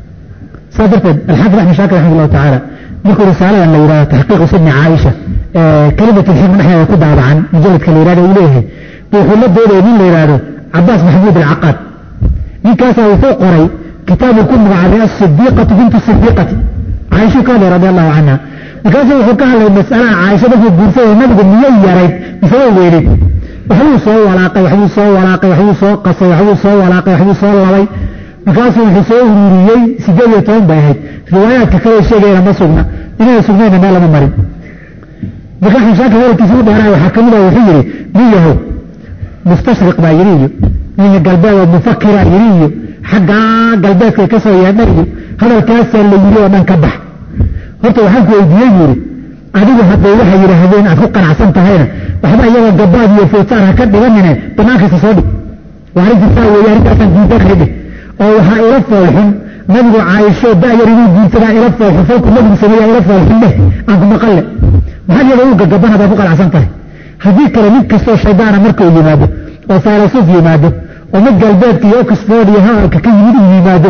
saas darteed alxaafid axmed shaakir raxmat allahu tacaala markuu risaaladan la yidhahdo taxqiiqu sidni caaisha kelimat lxikma dhexdeeda ku daabacan mujalladka la yidhahdo uu leeyahay wuxuu la doodaya nin la yidhaahdo cabaas maxamuud alcaqaad ninkaasaa wuxuu qoray kitaabu ku magacaabay asidiiqatu bintu sidiiqati caaisha ka hadlay radi allahu canha markaasuu wuxuu ka hadlay masalaha caaisha markuu guursaday nabigu miyay yarayd mise way weyneyd waxbuu soo walaaqay waxbuu soo walaaqay waxbuu soo qasay waxbuu soo walaaqay waxbuu soo labay markaasuu wuxuu soo ururiyey sideed iyo toban bay ahayd riwaayaadka kale sheegayna ma sugna inayna sugnayna meel lama marin marka axmed shaakir hadalkiisa u dheeraay waxaa ka mid ah wuxuu yidhi nin yahow mustashriq baa yidhi iyo ninka galbeed oo mufakira yidhi iyo xaggaa galbeedka ka soo yeedha iyo hadalkaasaa la yidhi oo dhan ka bax horta waxaan ku weydiiyey yidhi adigu hadday waxay yidhaahdeen aad ku qanacsan tahayna waxba iyagoo gabaad iyo footaan ha ka dhiganine banaankiisa soo dhig waa arrintii saa weeye arrintaasaan diidan ridhe oo waxaa ila foolxun nabigu caaisho da'yar inuu guursadaa ila foolxun falku nabigu sameeyaa ila foolxun dheh aan ku maqalle maxaad iyadoo u gagaban haddaad ku qanacsan tahay haddii kale mid kastoo shaydaana markuu yimaado oo faylasuuf yimaado oo mid galbeedka iyo oxford iyo hadalka ka yimid uu yimaado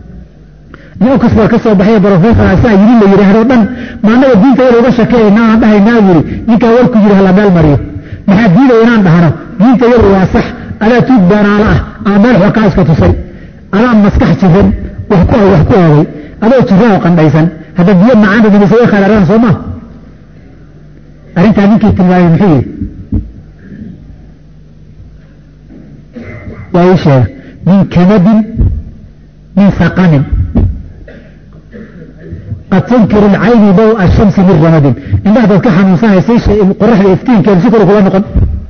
nin oxford ka soo baxay brofessor asaa yidhi la yidhaahdo dhan maanaga diinta yada uga shakeeyayna aan dhahaynaa yidhi ninkaa warku yidhi hala meel mariyo maxaa diidaya inaan dhahno diinta yadu waa sax adaa tuug beenaalo ah ama meel xoo kaa iska tusay adaa maskax jiran wax ku wax ku oogay adoo jiran oo qandhaysan hadda biyo macaan dhadhamise way khalaaraan soo maa arrintaa ninkii tilmaamay muxuu yidhi waa ii sheega min kamadin min saqamin qad tunkiru alcayni daw ashamsi min ramadin indhaha dad ka xanuunsanaysay qoraxda iftiinkeedu si kale kula noqon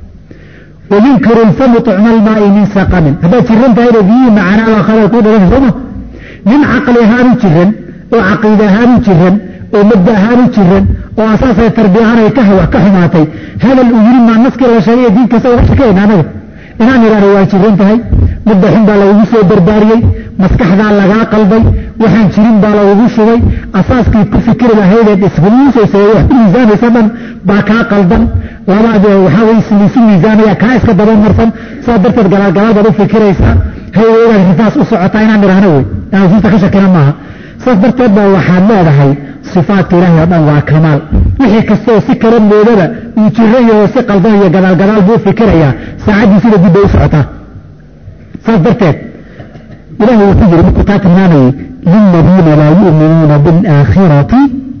wayunkiru lfamu tucma almaai min saqamin haddaad jiran tahayna biyihii macaanaa khalal kuu dhalan sooma nin caqli ahaanu jiran oo caqiide ahaanu jiran oo mabda ahaanu jiran oo asaasay tarbiya ahaan ay ka wax ka xumaatay hadal uu yiri maa naskii la sheegay diin kasta uga shakayna anaga inaan idhaahdo waa jiran tahay mudda xun baa lagugu soo barbaariyey maskaxdaa lagaa qalday waxaan jirin baa lagugu shubay asaaskii ku fikiri lahaydee isguuusaysa wax ku miisaamaysa dhan baa kaa qaldan labaad waxaa way lisu miisaamaya kaa iska dabamarsan saa darteed galaal galaal baad u fikiraysaa hayweydaad rifaas u socotaa inaan idhaahno wey inaan usuusta ka shakina maaha saas darteed baa waxaad leedahay sifaatka ilaahay oo dhan waa kamaal wixii kastoo si kala moodaba uu jiran yaho si qaldan iyo gadaal gadaal buu fikirayaa saacaddiisida dib bay u socotaa saas darteed ilahay wuxuu yidhi markuu taa tilmaamayey liladiina laa yu'minuuna biاlaakhirati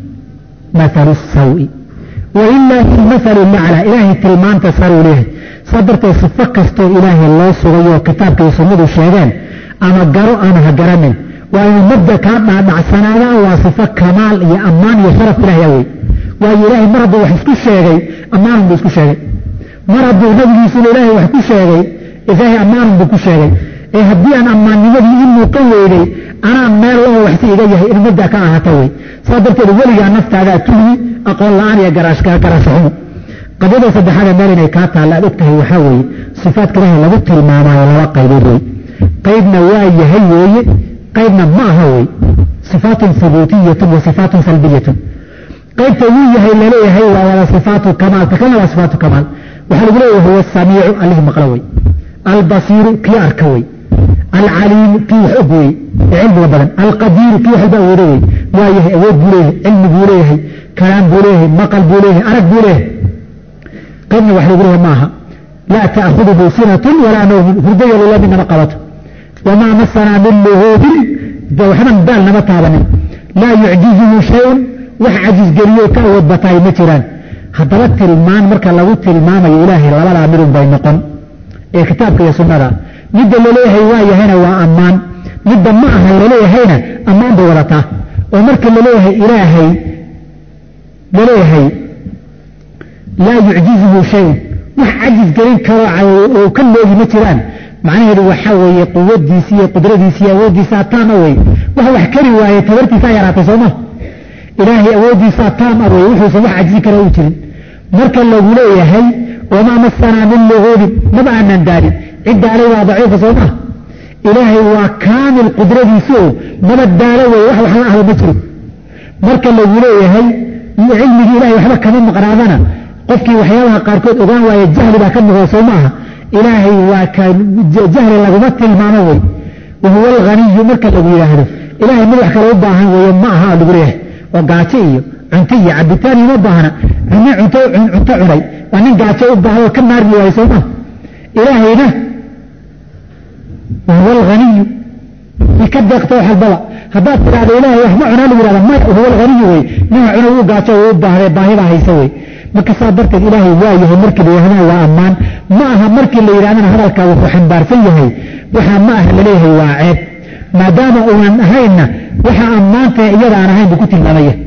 mahalu sawi walilaahi almahalu laclaa ilaahay tilmaanta saruu leeyahay saas darteed sifo kastoo ilaahay loo sugayoo kitaabka iyo sunnadu sheegeen ama garo ama ha garanin waa inuu mabda kaa dhaadhacsanaadaan waa sifo kamaal iyo ammaan iyo sharaf ilahay awey waayo ilaahay mar hadduu wax isku sheegay ammaanun buu isku sheegay mar hadduu nabigiisuna ilaahay wax ku sheegay ilaahay ammaanun buu ku sheegay ee haddii aan ammaannimadii i muuqan weynay anaa meel loo waxsi iga yahay in mabda ka ahata wey saa darteed weligaa naftaadaa tuhmi aqoon la-aan iyo garaashaxumo qadyada saddexaada meel inay kaa taalla aad og tahay waxaa weeye sifaadka ilaahay lagu tilmaamaayo laba qaybood wey qaybna waa yahay weeye qaybna ma aha wey sifaatun hubuutiyatun wa sifaatun salbiyatun qaybta wuu yahay laleeyahay waa wada sifaatu kamaal ta kalna waa sifaatu kamaal waxaa lagu leeyahay huwa samiicu allihii maqlo wey albasiiru kii arka wey alcaliimu kii wax og wey ee cilmiga badan alqadiiru kii wax walba awoodo wey waa yahay awood buu leeyahay cilmi buu leeyahay kalaam buu leeyahay maqal buu leeyahay arag buu leeyahay qaybna wax lagu leeyahay maaha laa ta'khuduhu sinatun walaa nawmun hurdayo lula midnama qabato wamaa masanaa min luhuubin waxban baal nama taabanin laa yucjizuhu shayun wax cajisgeliyo ka awood bataay ma jiraan haddaba tilmaan marka lagu tilmaamayo ilaahay labadaa midun bay noqon ee kitaabka iyo sunnada midda laleeyahay waa yahayna waa ammaan midda ma aha laleeyahayna ammaan bay wadataa oo marka laleeyahay ilaahay laleeyahay laa yucjizuhu shayun wax cajis gelin karo oo ka loogi ma jiraan macnaheedu waxaa weeye quwadiisi iyo qudradiisi iyo awooddiisaa taama wey wax wax kari waaye tabartiisaa yaraatay sooma ilaahay awooddiisaa taam a wey wuxuusan wax cajisi kara u jirin marka lagu leeyahay wamaa masanaa min luguubin maba aanan daalin cidda alay waa daciifa soo maa ilaahay waa kaamil qudradiisi oo maba daalo wey wax waxla ahba ma jiro marka lagu leeyahay cilmigii ilahay waxba kama maqnaadana qofkii waxyaabaha qaarkood ogaan waaye jahli baa ka muuqda soo maaha ilaahay waa ka jahli laguma tilmaamo wey wahuwa alghaniyu marka lagu yidhaahdo ilahay mid wax kale u baahan weeye ma aha lagu leeyahay oo gaajo iyo cunto iyo cabitaan ima baahna nin cunto cunto cunay waa nin gaajo u baahan oo ka maarmi waaye soo maha ilaahayna wahuwa alghaniyu i ka deeqto wax walbaba haddaad tidhahdo ilaahay wax ma cunaa lagu yihahda maya wahuwa alghaniyu wey ninka cuna uu gaajo u baahday baahibaa haysa wey marka saa darteed ilaahay waa yahay markii la yidhahdana waa ammaan ma aha markii la yidhahdana hadalkaa wuxuu xambaarsan yahay waxaa ma aha laleeyahay waa ceeb maadaama uunan ahaynna waxa ammaantae iyada aan ahayn buu ku tilmaamaya